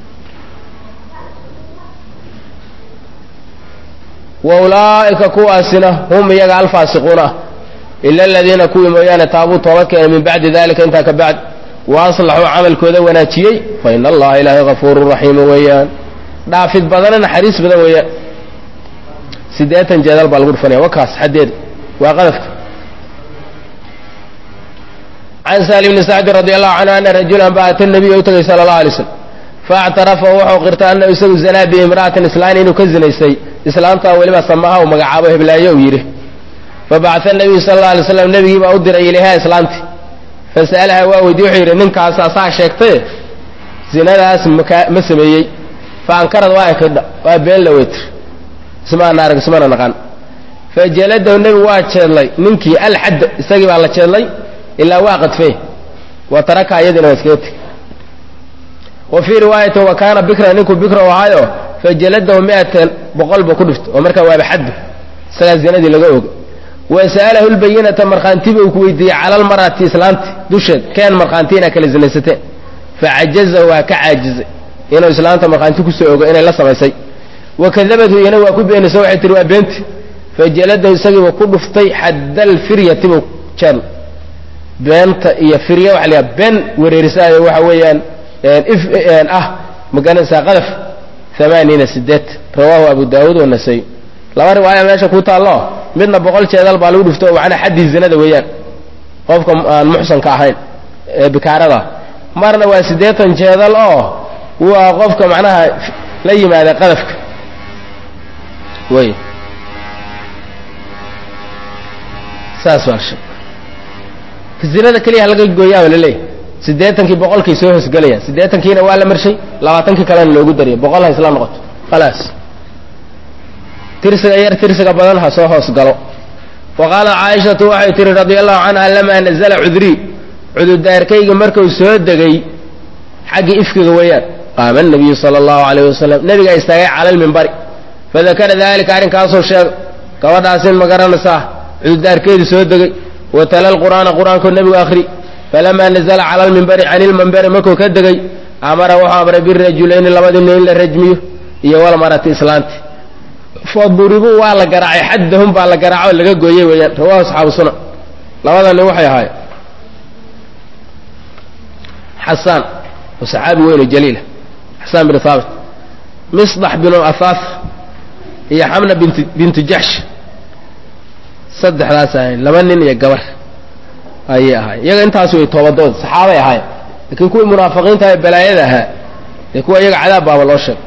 wa ulaa'ika kuwaasina hum iyaga alfaasiquuna ah ila aladiina kuwii mooyaane taabuu toobad keena min bacdi dalika intaa ka bacd wa aslaxuu camalkooda wanaajiyey fa ina allaha ilaahay hafuurun raxiimu weeyaan dhaafid badana naxariis badan weeyaan siddeetan jeedal baa lagu dhufanaya wakaas xaddeedu waa qadafka can saali bni sacdin radi allahu canhu ana rajulan ba ata nabiya u tagay sala allahu alay slam faactarafa wuxuu qirtay annahu isagu zanaa biimra'atin islaan inuu ka zinaystay islaantaa weliba samaha uu magacaabo heblaayo uu yidhi fabacata nabiyu sala alla alay slam nebigii baa u diray ilayha islaanti fasa'alaha waa weydiye wuxuu yidhi ninkaasaa saa sheegtaye zinadaas maka ma sameeyey fa ankarad waa inkidha waa been la weytir ismaana arag ismana naqan fajaladahu nebigu waa jeedlay ninkii alxadda isagii baa la jeedlay ilaa waa qadfey wa taraka iyadina waa iskaga teg wa fii riwaayatin wa kaana bikra ninkuu bikra ahaayo fajaladahu miatan boqol ba ku dhifto oo markaa waaba xadba isagaa zinadii laga oga wa sa'alahu lbayinata markhaantiba uu ku weydiiyey cala almar'ati islaanti dusheed keen markhaanti inaa kala zinaysateen facajazahu waa ka caajizay inuu islaanta markhaanti kusoo ogo inay la samaysay wa kadabadhu iyana waa ku beenaysa waxay tihi waa beenti fajaladahu isagiiba ku dhuftay xaddalfiryati buu jeel beenta iyo firya waxa la yhaha been wereerisaayo waxa weeyaan if ah magaranaysaa qadaf amaaniina sideed rawaahu abu daawuud wanasay laba riwaaya meesha ku taallo midna boqol jeedal baa lagu dhufto macnaa xaddii zinada weeyaan qofka aan muxsanka ahayn ee bikaarada marna waa siddeetan jeedal oo waa qofka macnaha la yimaada qadafka wey saas waa shay zinada keliya halaga gooyaaba laleeyahy siddeetankii boqolkay soo hoosgelayaan siddeetankiina waa la marshay labaatankii kalena loogu dariya boqol ha isla noqoto khalaas tirsiga yar tirsiga badan ha soo hoos galo wa qaalat caaishatu waxay tihi radia allahu canha lamaa nazala cudrii cudurdaarkayga markuu soo degay xaggii ifkiga weeyaan qaama anabiyu sala allahu alayh wasalam nebigaa istaagay cala lmimbari fadakara daalika arrinkaasoo sheega gabadhaasin ma garanaysaa cudurdaarkeedii soo degay wa tala lqur'aana qur-aankoo nebigu akhri falamaa nazala cala almimbari cani lmimbari markuu ka degay amara wuxuu amray birajulayni labadii nin in la rajmiyo iyo walmarati islaanti faduribuu waa la garaacay xaddahum baa la garaaco oo laga gooyey weeyaan rawahu asxaabu sunan labada nin waxay ahaayeen xasaan oo saxaabi weyn oo jaliila xasaan bin haabit misdax binu ahaaf iyo xamna bint bintu jaxsh saddexdaas ahayn laba nin iyo gabar ayay ahaayeen iyaga intaas way toobadooda saxaabay ahaayeen laakiin kuwii munaafiqiinta ee balaayada ahaa dee kuwa iyaga cadaab baaba loo sheegay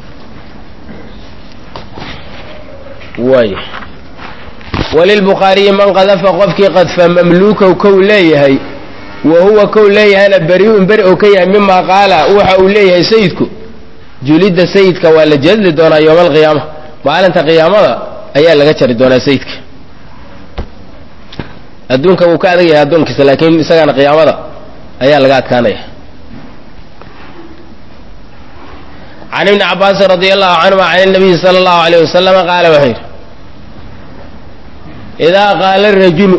way walilbukhaariyi man qadafa qofkii qadfa mamluukow kow leeyahay wa huwa kow leeyahayna beri-un beri ou ka yahay mima qaala waxa uu leeyahay sayidku julidda sayidka waa la jeedli doonaa yowma alqiyaama maalinta qiyaamada ayaa laga jari doonaa sayidka adduunka wuu ka adag yahay addoonkiisa laakiin isagana qiyaamada ayaa laga adkaanaya can ibni cabaasin radi allahu canhuma can nabiyi sala allahu alayh wasalama qaala wuxuu yidhi idaa qaala rajulu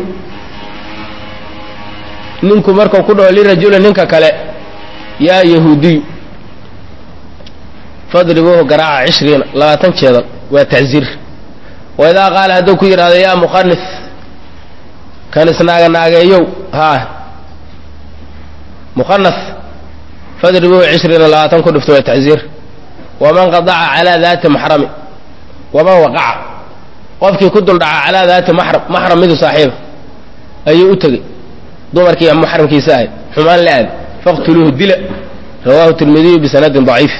ninku markuu ku dhaho lirajuli ninka kale yaa yahuudiyu fadribuuhu garaaca cishriina labaatan jeedal waa tacziir wa idaa qaala hadduu ku yidhahdo yaa mukhanis kan isnaaga naageeyow haa mukhanas fadribuuhu cishriina labaatan ku dhifto waa tacziir waman qadaca calaa daati maxrami waman waqaca qofkii ku duldhaca calaa daati maxram maxram midu saaxiiba ayuu u tegey dumarkii maxramkiisa ahayd xumaan la aad faqtuluuhu dila rawaahu tirmidiyu bisanadin daciif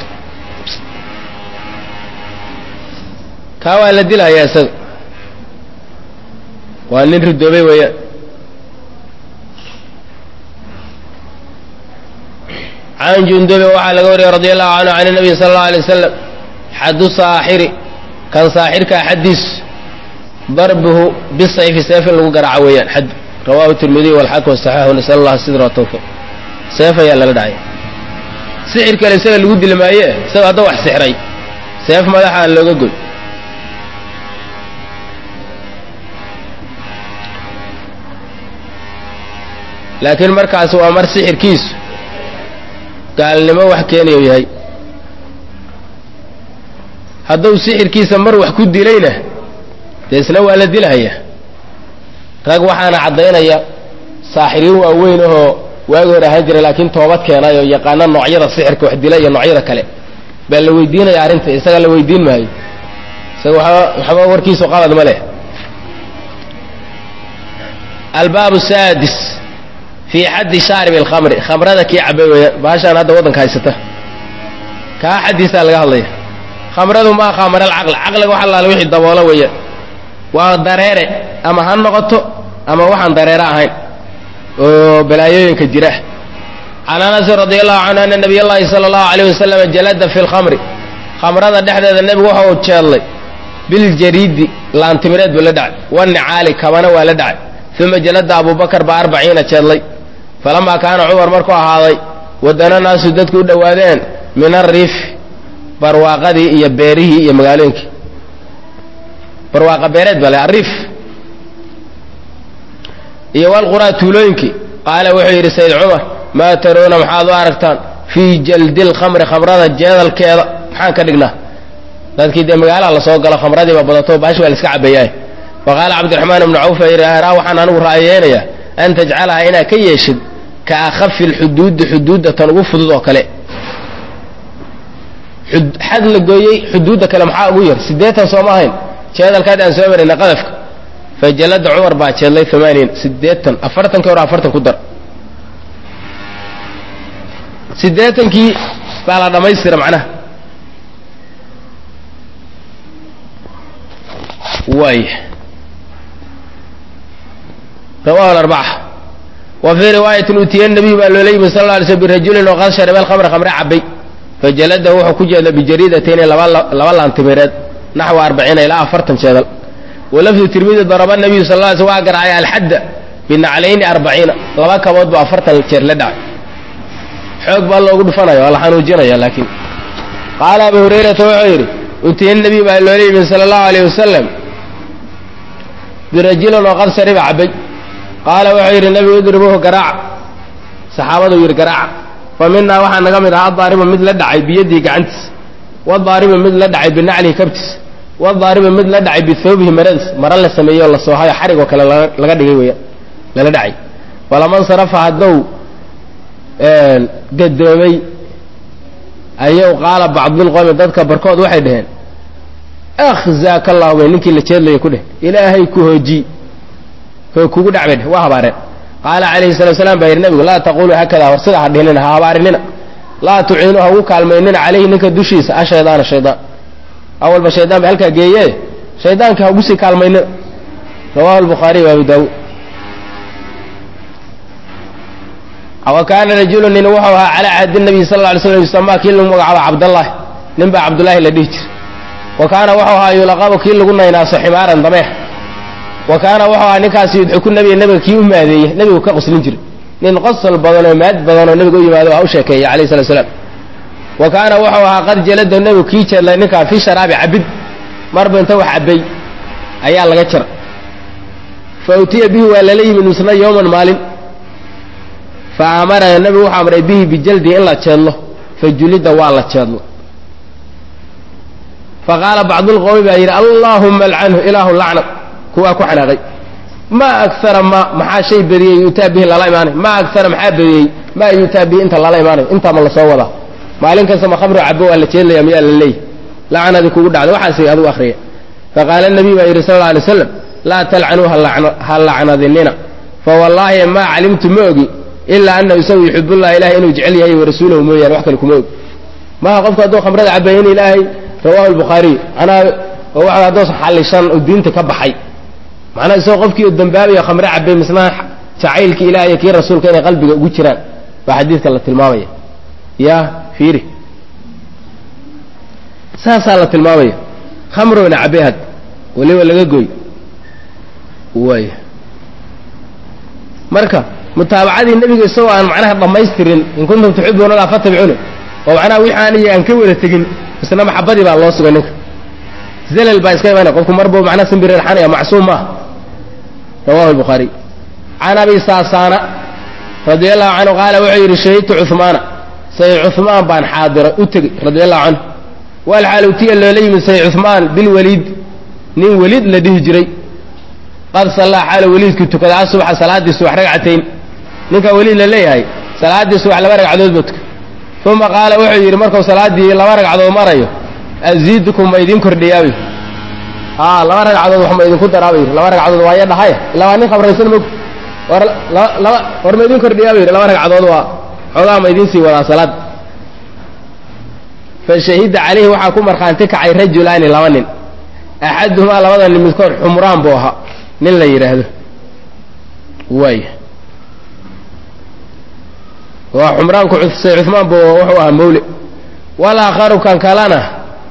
kaa waa la dilayaa isaga waa nin ridoobay weeyaan can jundube waxaa laga wariyey radi allahu canhu can nabiy sala allau alay wasalam xaddu saaxiri kan saaxirkaa xaddiis darbuhu bisayfi seef in lagu garaaco weeyaan xad rawahu tirmidiy walxaakim wasaxaahu nasal allah sidra watawfiq seef ayaa lala dhacay sixir kale isaga lagu dili maaye isaga hadda wax sixray seef madaxa aan looga goy laakiin markaas waa mar sixirkiisu gaalnimo wax keenayu yahay hadduu sixirkiisa mar wax ku dilayna dee isna waa la dilahaya rag waxaana caddaynaya saaxiriin waaweyn ahoo waagi hor ahaan jiray laakiin toobad keenay oo yaqaana noocyada sixirka wax dila iyo noocyada kale baa la weydiinaya arrinta isaga la weydiin maayo isaga waxba warkiisu qabad ma leh albaab saadis fii xaddi shaarib alkhamri khamrada kii cabay weeyaan baashaan hadda waddanka haysata kaa xaddiisaa laga hadlaya khamradu ma khamar alcaql caqliga wax allaale wixii daboola weeyaan waa dareere ama ha noqoto ama waxaan dareere ahayn oo balaayooyinka jira can anasin radi allahu canhu ana nabiy llahi sala allahu alayh wasalam jalada fi lkhamri khamrada dhexdeeda nebigu waxa uu jeedlay biljariidi laantimireed buu la dhacay wanicaali kabana waa la dhacay uma jalada abubakar baa arbaciina jeedlay falamaa kaana cumar markuu ahaaday wadana naasu dadku u dhowaadeen min ariif barwaaqadii iyo beerihii iyo magaalooyinkii barwaaqa beereed bale ariif iyo walquraa tuulooyinkii qaala wuxuu yidhi sayd cumar maa taruuna maxaad u aragtaan fii jaldi lkhamri khamrada jeedalkeeda maxaan ka dhignaa dadkii dee magaalaha lasoo galo khamradiiba badato baashi waa la iska cabayaay faqaala cabdiraxmaan ibnu cawf yidhi araa waxaan anigu ra'ayeenayaa an tajcalahaa inaad ka yeeshid ka akhafi lxuduudi xuduudda tan ugu fudud oo kale xad la gooyey xuduudda kale maxaa ugu yar siddeetan sooma ahayn jeedalkaad aan soo marayna qadafka fajalada cumar baa jeedlay amaaniin siddeetan afartankii hore afartan ku dar siddeetankii baa la dhammaystira macnaha waay rawahu alarbaca wa fii riwaayatin utiya nabiyu baa loola yimi sal la alay slm birajulin oo qad shariba alkhamra khamre cabay fajaladahu wuxuu ku jeedlay bijariidatayni laba laantimireed naxwa arbaciina ilaa afartan jeedal walafdu tirmidi daraba nabiyu sal ly sl waa garaacay alxadda binaclayni arbaciina laba kabood buu afartan jeer la dhacay xoog baa loogu dhufanaya waa la xanuujinaya laakiin qaala abu hurayrata wuxuu yidhi utiya nabiy baa loola yimi sala allahu alayh wasalam birajulin oo qad shariba cabay qaala wuxuu yidhi nebigu idribuuhu garaaca saxaabaduu yidhi garaaca fa minaa waxaa naga mid ahaa adaaribu mid la dhacay biyadihi gacantiis wadaaribu mid la dhacay binaclihi kabtiis wadaaribu mid la dhacay bithoobihi maradiis mara la sameeyey oo la soohayo xarig oo kale laga dhigay weeyaan lala dhacay falaman sarafa haddou gadoomay ayuu qaala bacdulqowmi dadka barkood waxay dhaheen akhzaaka allahu bay ninkii la jeedlaya ku dheh ilaahay ku hoojiy hoo kugu dhac bay dheh waa habaareen qaala calayhi salatu wasalaam baa yidhi nabigu laa taquluu haakadaa war sidaa ha dhihnina ha habaarinina laa tuciinu ha ugu kaalmaynina calayhi ninka dushiisa ashaydaana shaydaan awalba shaydaan ba halkaa geeye shaydaanka ha ugu sii kaalmaynina rawahu albukhaariy wa abu daawuud wa kaana rajulu nin wuxuu ahaa calaa cahdi nabiy sal lla ly slam yusamaa kii lagu magacaabo cabdallahi nin baa cabdullaahi la dhihi jira wa kaana wuxuu ahaa yulaqabu kii lagu naynaaso ximaaran dameer wa kaana wuxuu ahaa ninkaasi yudxiku nabiya nabiga kii u maadeeye nebigu ka qoslin jiray nin qosol badan oo maad badan oo nebiga u yimaado waa u sheekeeya alayh salatu slam wa kaana wuxuu ahaa qad jalada nebigu kii jeedlay ninkaa fi sharaabi cabid marba inta wax cabay ayaa laga jira fa utiya bihi waa lala yimi misna yowman maalin fa amara nebigu wuxuu amray bihi bijaldi in la jeedlo fa julida waa la jeedlo fa qaala bacdulqowmi baa yidhi allaahuma alcanhu ilaahu lacna kuwaa ku xanaaqay maa akara ma maxaa shay badiyey yuutaa bihi lala imaanay maa akara maxaa badiyey maa yuutaa bihi inta lala imaanayo intaa ma lasoo wadaa maalin kasta ma khamri cabo waa la jeedlaya miyaa la leeyahy lacnadii kugu dhacday waxaas adigu akhriya faqaala nabiy baa yidhi sal alla alay slam laa talcanuu ha lacnadinina fawallaahi maa calimtu ma ogi ilaa anahu isagu yuxibullaha ilahay inuu jecel yahay warasuulahu mooyaane wax kale kuma ogi maha qofku hadduu khamrada cabay in ilaahay rawahu albukhaariy manaa oo waxa hadduu xallishan oo diinta ka baxay macnaha isagoo qofkii dambaabayo khamre cabay misnaha jacaylkii ilaah iyo kii rasuulka inay qalbiga ugu jiraan baa xadiidka la tilmaamaya ya fiiri saasaa la tilmaamaya khamrowna cabay had weliba laga goy waay marka mutaabacadii nebiga isagoo aan macnaha dhammaystirin in kuntum tuxibuuna laa fatabicuni oo macnaha wixii aan iyo aan ka wada tegin misna maxabadii baa loo sugay ninka zelel baa iska imanaya qofku marbuu macnaha simbirerxanaya macsuum maaha rawahu albukhaariy can abi saasaana radia allahu canhu qaala wuxuu yidhi shahidtu cuhmaana sayid cuhmaan baan xaadiray u tegey radia allahu canhu walxaal utiya loola yimid sayid cuhmaan bilwaliid nin weliid la dhihi jiray qad sallaa xaala weliidkii tukaday asubaxa salaaddii subax ragcatayn ninkaa weliid la leeyahay salaaddii subax laba ragcadood buu tukay uma qaala wuxuu yidhi markuu salaaddii laba ragcadood marayo aziidukum ma idiin kordhiyaabay haa laba ragcadood wax ma idinku daraa ba yidhi laba ragcadood waa ya dhahaya ilaa waa nin khamraysan mog war laba laba war ma idin kordhiyaa ba yidhi laba ragcadood waa xoogaa ma idiin sii wadaa salaad fa shahida calayhi waxaa ku markhaanti kacay rajulaani laba nin axaduhumaa labada nin midkood xumraan buu ahaa nin la yidhaahdo waay waa xumraanku say cumaan bu wuxuu ahaa mawle walaakharu kan kalena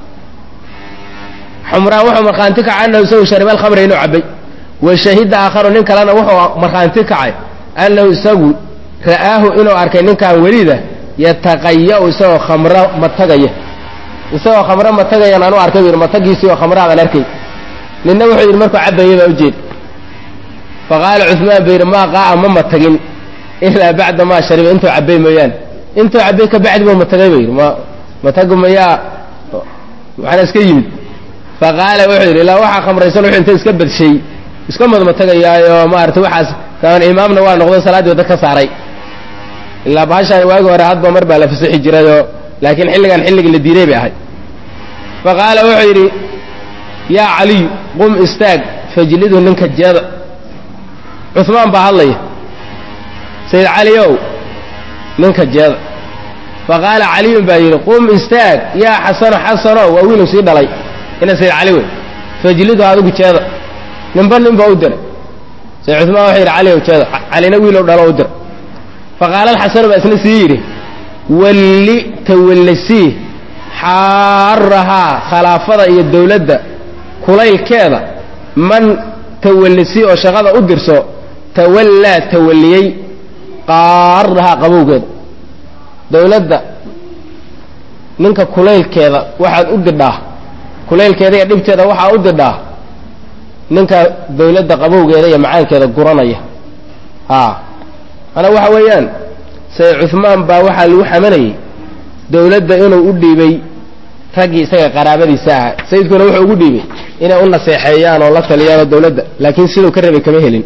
xumraan wuxuu markhaanti kacay annahu isagu shariba alkhamra inuu cabay wa shahida aakharu nin kalena wuxuu markhaanti kacay annahu isagu ra'aahu inuu arkay ninkan welida yataqaya-u isagoo khamro matagaya isagoo khamro matagayan anu arkay bu yidhi matagiisii oo khamraabaan arkay ninna wuxuu yidhi markuu cabayay baa ujeed faqaala cuثmaan ba yidhi maa qaa'a ma matagin ilaa bacda maa shariba intuu cabay mooyaane intuu cabay ka bacdi buu matagay ba yidhi ma matagu mayaa waxaana iska yimid faqaala wuxuu yidhi ilaa waxaa khamraysan wuxuu inta iska badshay iska madmatagayaayo maarata waxaas kaan imaamna waa noqdo salaaddii wadda ka saaray ilaa bahashaan waagi hore hadba mar baa la fasixi jirayoo laakiin xilligan xilligii la diiday bay ahay fa qaala wuxuu yidhi yaa caliyu qum istaag fajlidu ninka jeeda cuhmaan baa hadlaya sayid cali ow ninka jeeda fa qaala caliyun baa yidhi qum istaag yaa xasano xasano waa wiilu sii dhalay ina sayid cali wey fajlidu adigu jeeda ninba ninba u diray sayid cuhmaan wuxuu yidhi cali ow jeeda calina wiilow dhalo u diray faqaala alxasanu baa isna sii yidhi walli tawallasii xaarahaa khalaafada iyo dowladda kulaylkeeda man tawallasii oo shaqada u dirso tawallaa tawalliyey qaarahaa qabowgeeda dowladda ninka kulaylkeeda waxaad u didhaa kulaylkeeda iyo dhibteeda waxaa u didhaa ninka dowladda qabowgeeda iyo macaankeeda guranaya a manaa waxa weeyaan sayid cuhmaan baa waxaa lagu xamanayey dowladda inuu u dhiibay raggii isaga qaraabadiisa ahaa sayidkuna wuxuu ugu dhiibay inay u naseexeeyaan oo la taliyaanoo dowladda laakiin siduu ka rabay kama helin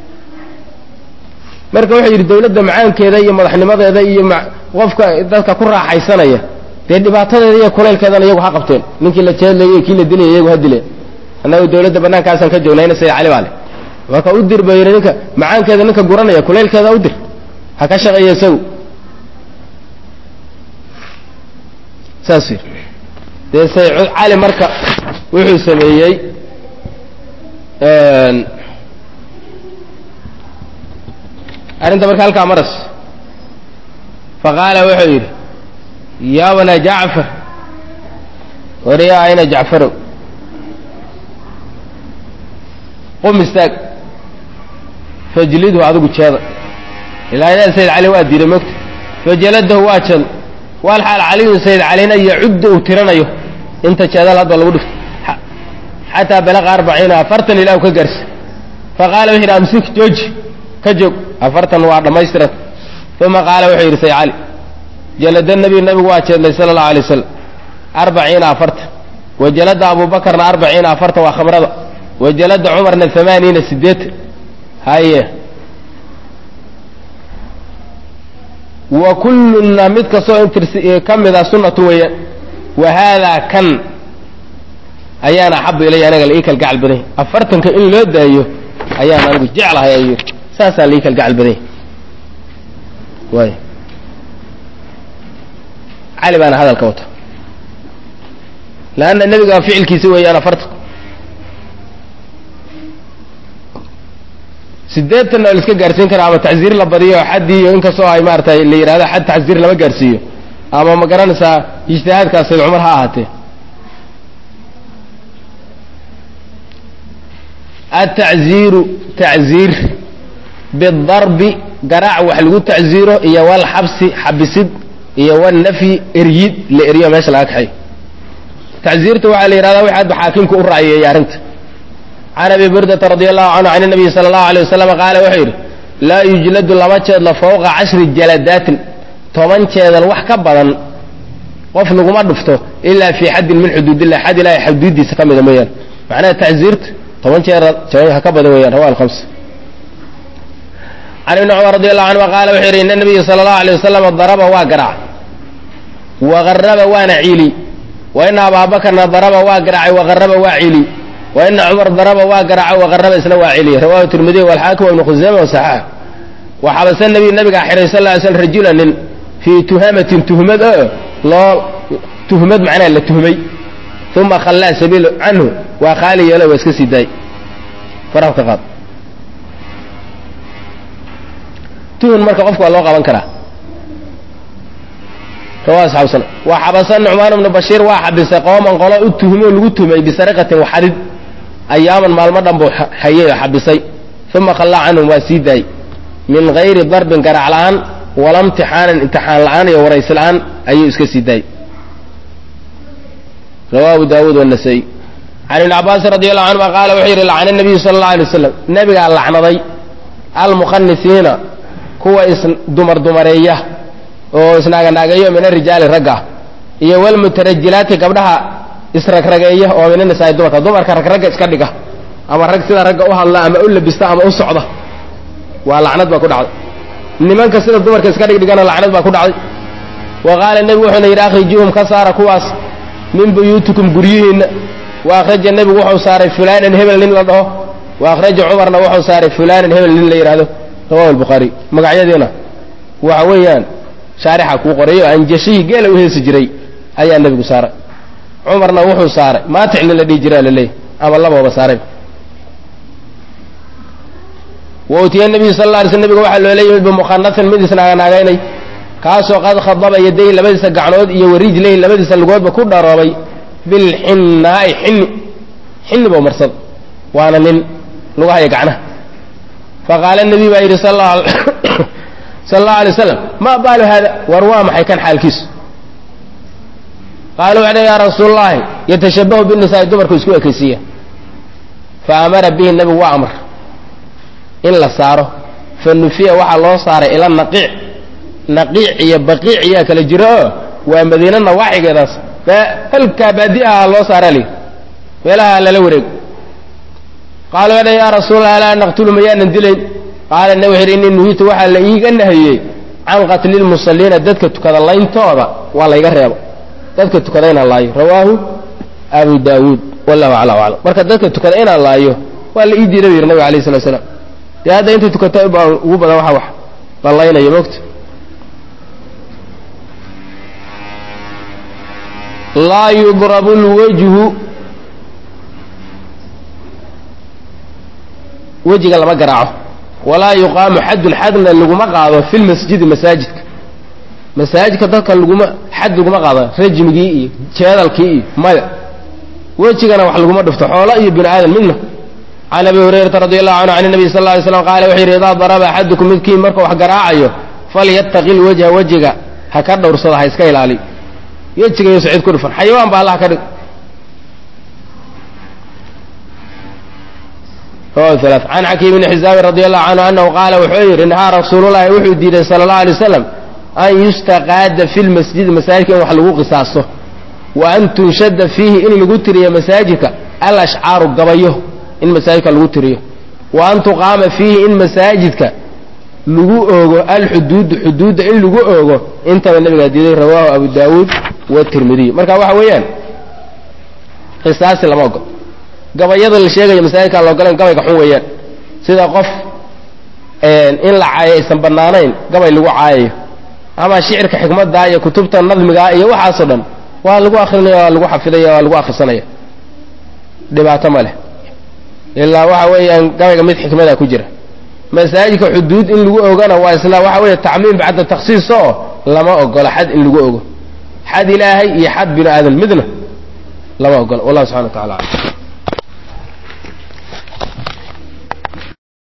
marka wuxuu yidhi dowladda macaankeeda iyo madaxnimadeeda iyo qofka dadka ku raaxaysanaya dee dhibaatadeeda iyo kulaylkeedana iyagu ha qabteen ninkii la jeedlayay kii la dilaya iyagu ha dileen annagu dowladda bannaankaasaan ka joognayna sayid cali baa le marka u dir ba yidhi ninka macaankeeda ninka guranaya kulaylkeeda u dir ha ka shaqeeya isagu saas yidhi dee sayid cali marka wuxuu sameeyey arrinta marka halkaa maras faqaala wuxuu yidhi yabna jacfar wariyaa ayna jacfarow qum istaag fajlidhu adigu jeeda ilaa idaa sayid cali waa diiday mogta fajaladahu waa jeedo wal xaal caliyun sayid calina yacudda uu tiranayo inta jeedal hadba lagu dhifto xataa balaqa arbaciina afartan ilaa u ka gaarsa faqaala wuxu yidhi amsik jooji ka joog afartan waa dhammaystiran uma qaala wuxuu yidhi sayid cali jalada nabiyu nabigu waa jeedlay sala allahu alay wasalam arbaciina afartan wajalada abuubakarna arbaciina afartan waa khamrada wajalada cumarna amaaniina sideetan haye wa kulluna mid kastoo intir ka mida sunnatu weeyaan wa haadaa kan ayaan axabu ilaya anaga la ii kalgacal badanya afartanka in loo daayo ayaan anigu jeclahay ayuu yidhi saasaa la ii kalgacal badanya waay cali baana hadalka wata leanna nebiga ficilkiisa weeyaan afartan sideetanna waa la iska gaarsiin karaa ama tacziir la badiyo xaddii iyo inkastoo ay maaratay la yidhahdo xad tacziir lama gaarsiiyo ama ma garanaysaa ijtihaadkaas sayd cumar ha ahaatee atacziiru tacziir bidarbi garaac wax lagu tacziiro iyo walxabsi xabisid iyo walnafyi eryid la eryo meesha laga kaxayo tacziirta waxaa la yidhahdaa wixi hadba xaakimka u raaciyeeya arrinta can abi burdata radi allahu canhu can nabiyi sala allahu alay wasalam qaala wuxuu yidhi laa yujladu lama jeedlo fawqa cashri jaladaatin toban jeedal wax ka badan qof laguma dhufto ilaa fii xaddin min xuduudillah xad ilahay xuduuddiisa ka mida mooyaane macnaha tacziirta toban jeedal ha ka badan weeyaan rawa alkhams can ibni cumar radi allahu canhuma qaala wuxuu yidhi ina nabiya sala allahu alay wasalam daraba waa garaac wa garaba waana ciili wa ina abaabakarna daraba waa garaacay wa garaba waa ciili wa ina cumar daraba waa garaaco waqaraba isna waa celiye rawahu tirmidiy walxaakim ibnu khuseyma wasaxax waxabase nabi nabigaa xiray sal ly slam rajula nin fii tuhamatin tuhmad oo loo tuhmad macnaha la tuhmay uma khallaa sabiil canhu waa khaali yeelo waa iska sii daay farahu ka qaad tuhun marka qofka waa loo qaban karaa rawa asxaabu sala wa xabasa nucmaan ibnu bashiir waa xabisay qooman qolo u tuhmo lagu tuhmay bisariqatin waxadid ayaaman maalmo dhan buu hayay oo xabisay uma khallaa canhum waa sii daayey min gayri darbin garaac la'aan wala imtixaanin imtixaan la'aan iyo waraysi la'aan ayuu iska sii daayey rawahu daawuud wanasai can ibni cabaasin radi allahu canhuma qaala wuxuu yidhi lacna nabiyu sala allahu alay wasalam nebigaa lacnaday almukhanisiina kuwa isdumar dumareeya oo isnaaganaagayo min arijaali ragga iyo walmutarajilaati gabdhaha isragrageeya oo min anisaai dumarka dumarka ragragga iska dhiga ama rag sida ragga u hadla ama u labista ama u socda waa lacnad baa ku dhacday nimanka sida dumarka iska dhigdhigana lacnad baa ku dhacday wa qaala nebigu wuxuuna yidhi akhrijuuhum ka saara kuwaas min buyuutikum guryihiinna wa akhraja nebigu wuxuu saaray fulaanan hebel nin la dhaho wa akhraja cumarna wuxuu saaray fulaanan hebel nin la yidhahdo rawahu albukhaari magacyadiina waxa weeyaan shaarixa kuu qorayo anjashihii geela u heesi jiray ayaa nebigu saaray cumarna wuxuu saaray maaticni la dhihi jiraa laleeyahy ama labooba saaray wa utiya nabiyu sal la alay sl nebiga waxaa loola yimid bimukhanasin mid isnaaganaagaynay kaasoo qad khadaba yadayhi labadiisa gacnood iyo warijlayhi labadiisa lugoodba ku dharoobay bilxinnaa'i xinni xinni buu marsada waana nin lugahaya gacnaha faqaala nebiy baa yidhi sal allahu alay waslam ma baalu haada war waa maxay kan xaalkiisu qaala wuxu ya rasuul llahi yatashabahu binisaai dumarku isku ekaysiiya fa amara bihi nebigu waa amr in la saaro fa nufiya waxaa loo saaray ila naqiic naqiic iyo baqiic iyaa kala jiro oo waa madiina nawaaxigeedaas halkaa baadi aha loo saaraa layidhi meelaha lala wareego qaala wuxu ya rasuulallah laa naqtulu mayaanan dilayn qaala ne wuxu yidhi innii nuhiitu waxaa la iiga nahiyey can qatli lmusalliina dadka tukada layntooda waa layga reebo dadka tukada inaan laayo rawaahu abu daawuud wallahu aclam aclam marka dadka tukada inaan laayo waa la ii diiday bu yidhi nabiga alayh salatu slam dee hadda inta tukata baa ugu badan waxa wax la laynayo mogta laa yudrabu lwajhu wejiga lama garaaco walaa yuqaamu xadun xadna laguma qaado fi lmasjidi masaajidka masaajidka dadka laguma xad laguma qaado rajmigii iyo jeedalkii iyo maya wejigana wax laguma dhufto xoolo iyo bini aadan midna can abi hurayrata radi allahu canhu can nabiy sal ly slam qaala wuxuu yidhi idaa daraba axadukum midkiin markuu wax garaacayo falyattaqi lwajha wejiga ha ka dhowrsado ha iska ilaaliyo wejiga iyo sacid ku dhufan xayawaan ba allah ka dhig can xakiim bni xisaamin radi allahu canhu anahu qaala wuxuu yidhi nahaa rasuululahi wuxuu diiday sala allahu alay wasalam an yustaqaada fi lmasjidi masaajidka in wax lagu qisaasto wa an tunshada fiihi in lagu tiriyo masaajidka alashcaaru gabayo in masaajidka lagu tiriyo wa an tuqaama fiihi in masaajidka lagu oogo alxuduudu xuduudda in lagu oogo intaba nabigaa diiday rawaahu abu daawuud watirmidiy marka waxa weeyaan qisaasi lama ogol gabayada la sheegayo masaajidkaan la ogoleen gabayga xun weeyaan sida qof in la caayo aysan bannaanayn gabay lagu caayayo ama shicirka xikmadda iyo kutubta nadmigaa iyo waxaasoo dhan waa lagu akrinaya waa lagu xafidaya waa lagu akrisanaya dhibaato ma leh ilaa waxa weeyaan gabayga mid xikmada ku jira masaajidka xuduud in lagu ogana waa isla waxa weeye tacmiim bacda takhsiis oo lama ogola xad in lagu ogo xad ilaahay iyo xad bini aadan midna lama ogola wallahu subxana wa tacala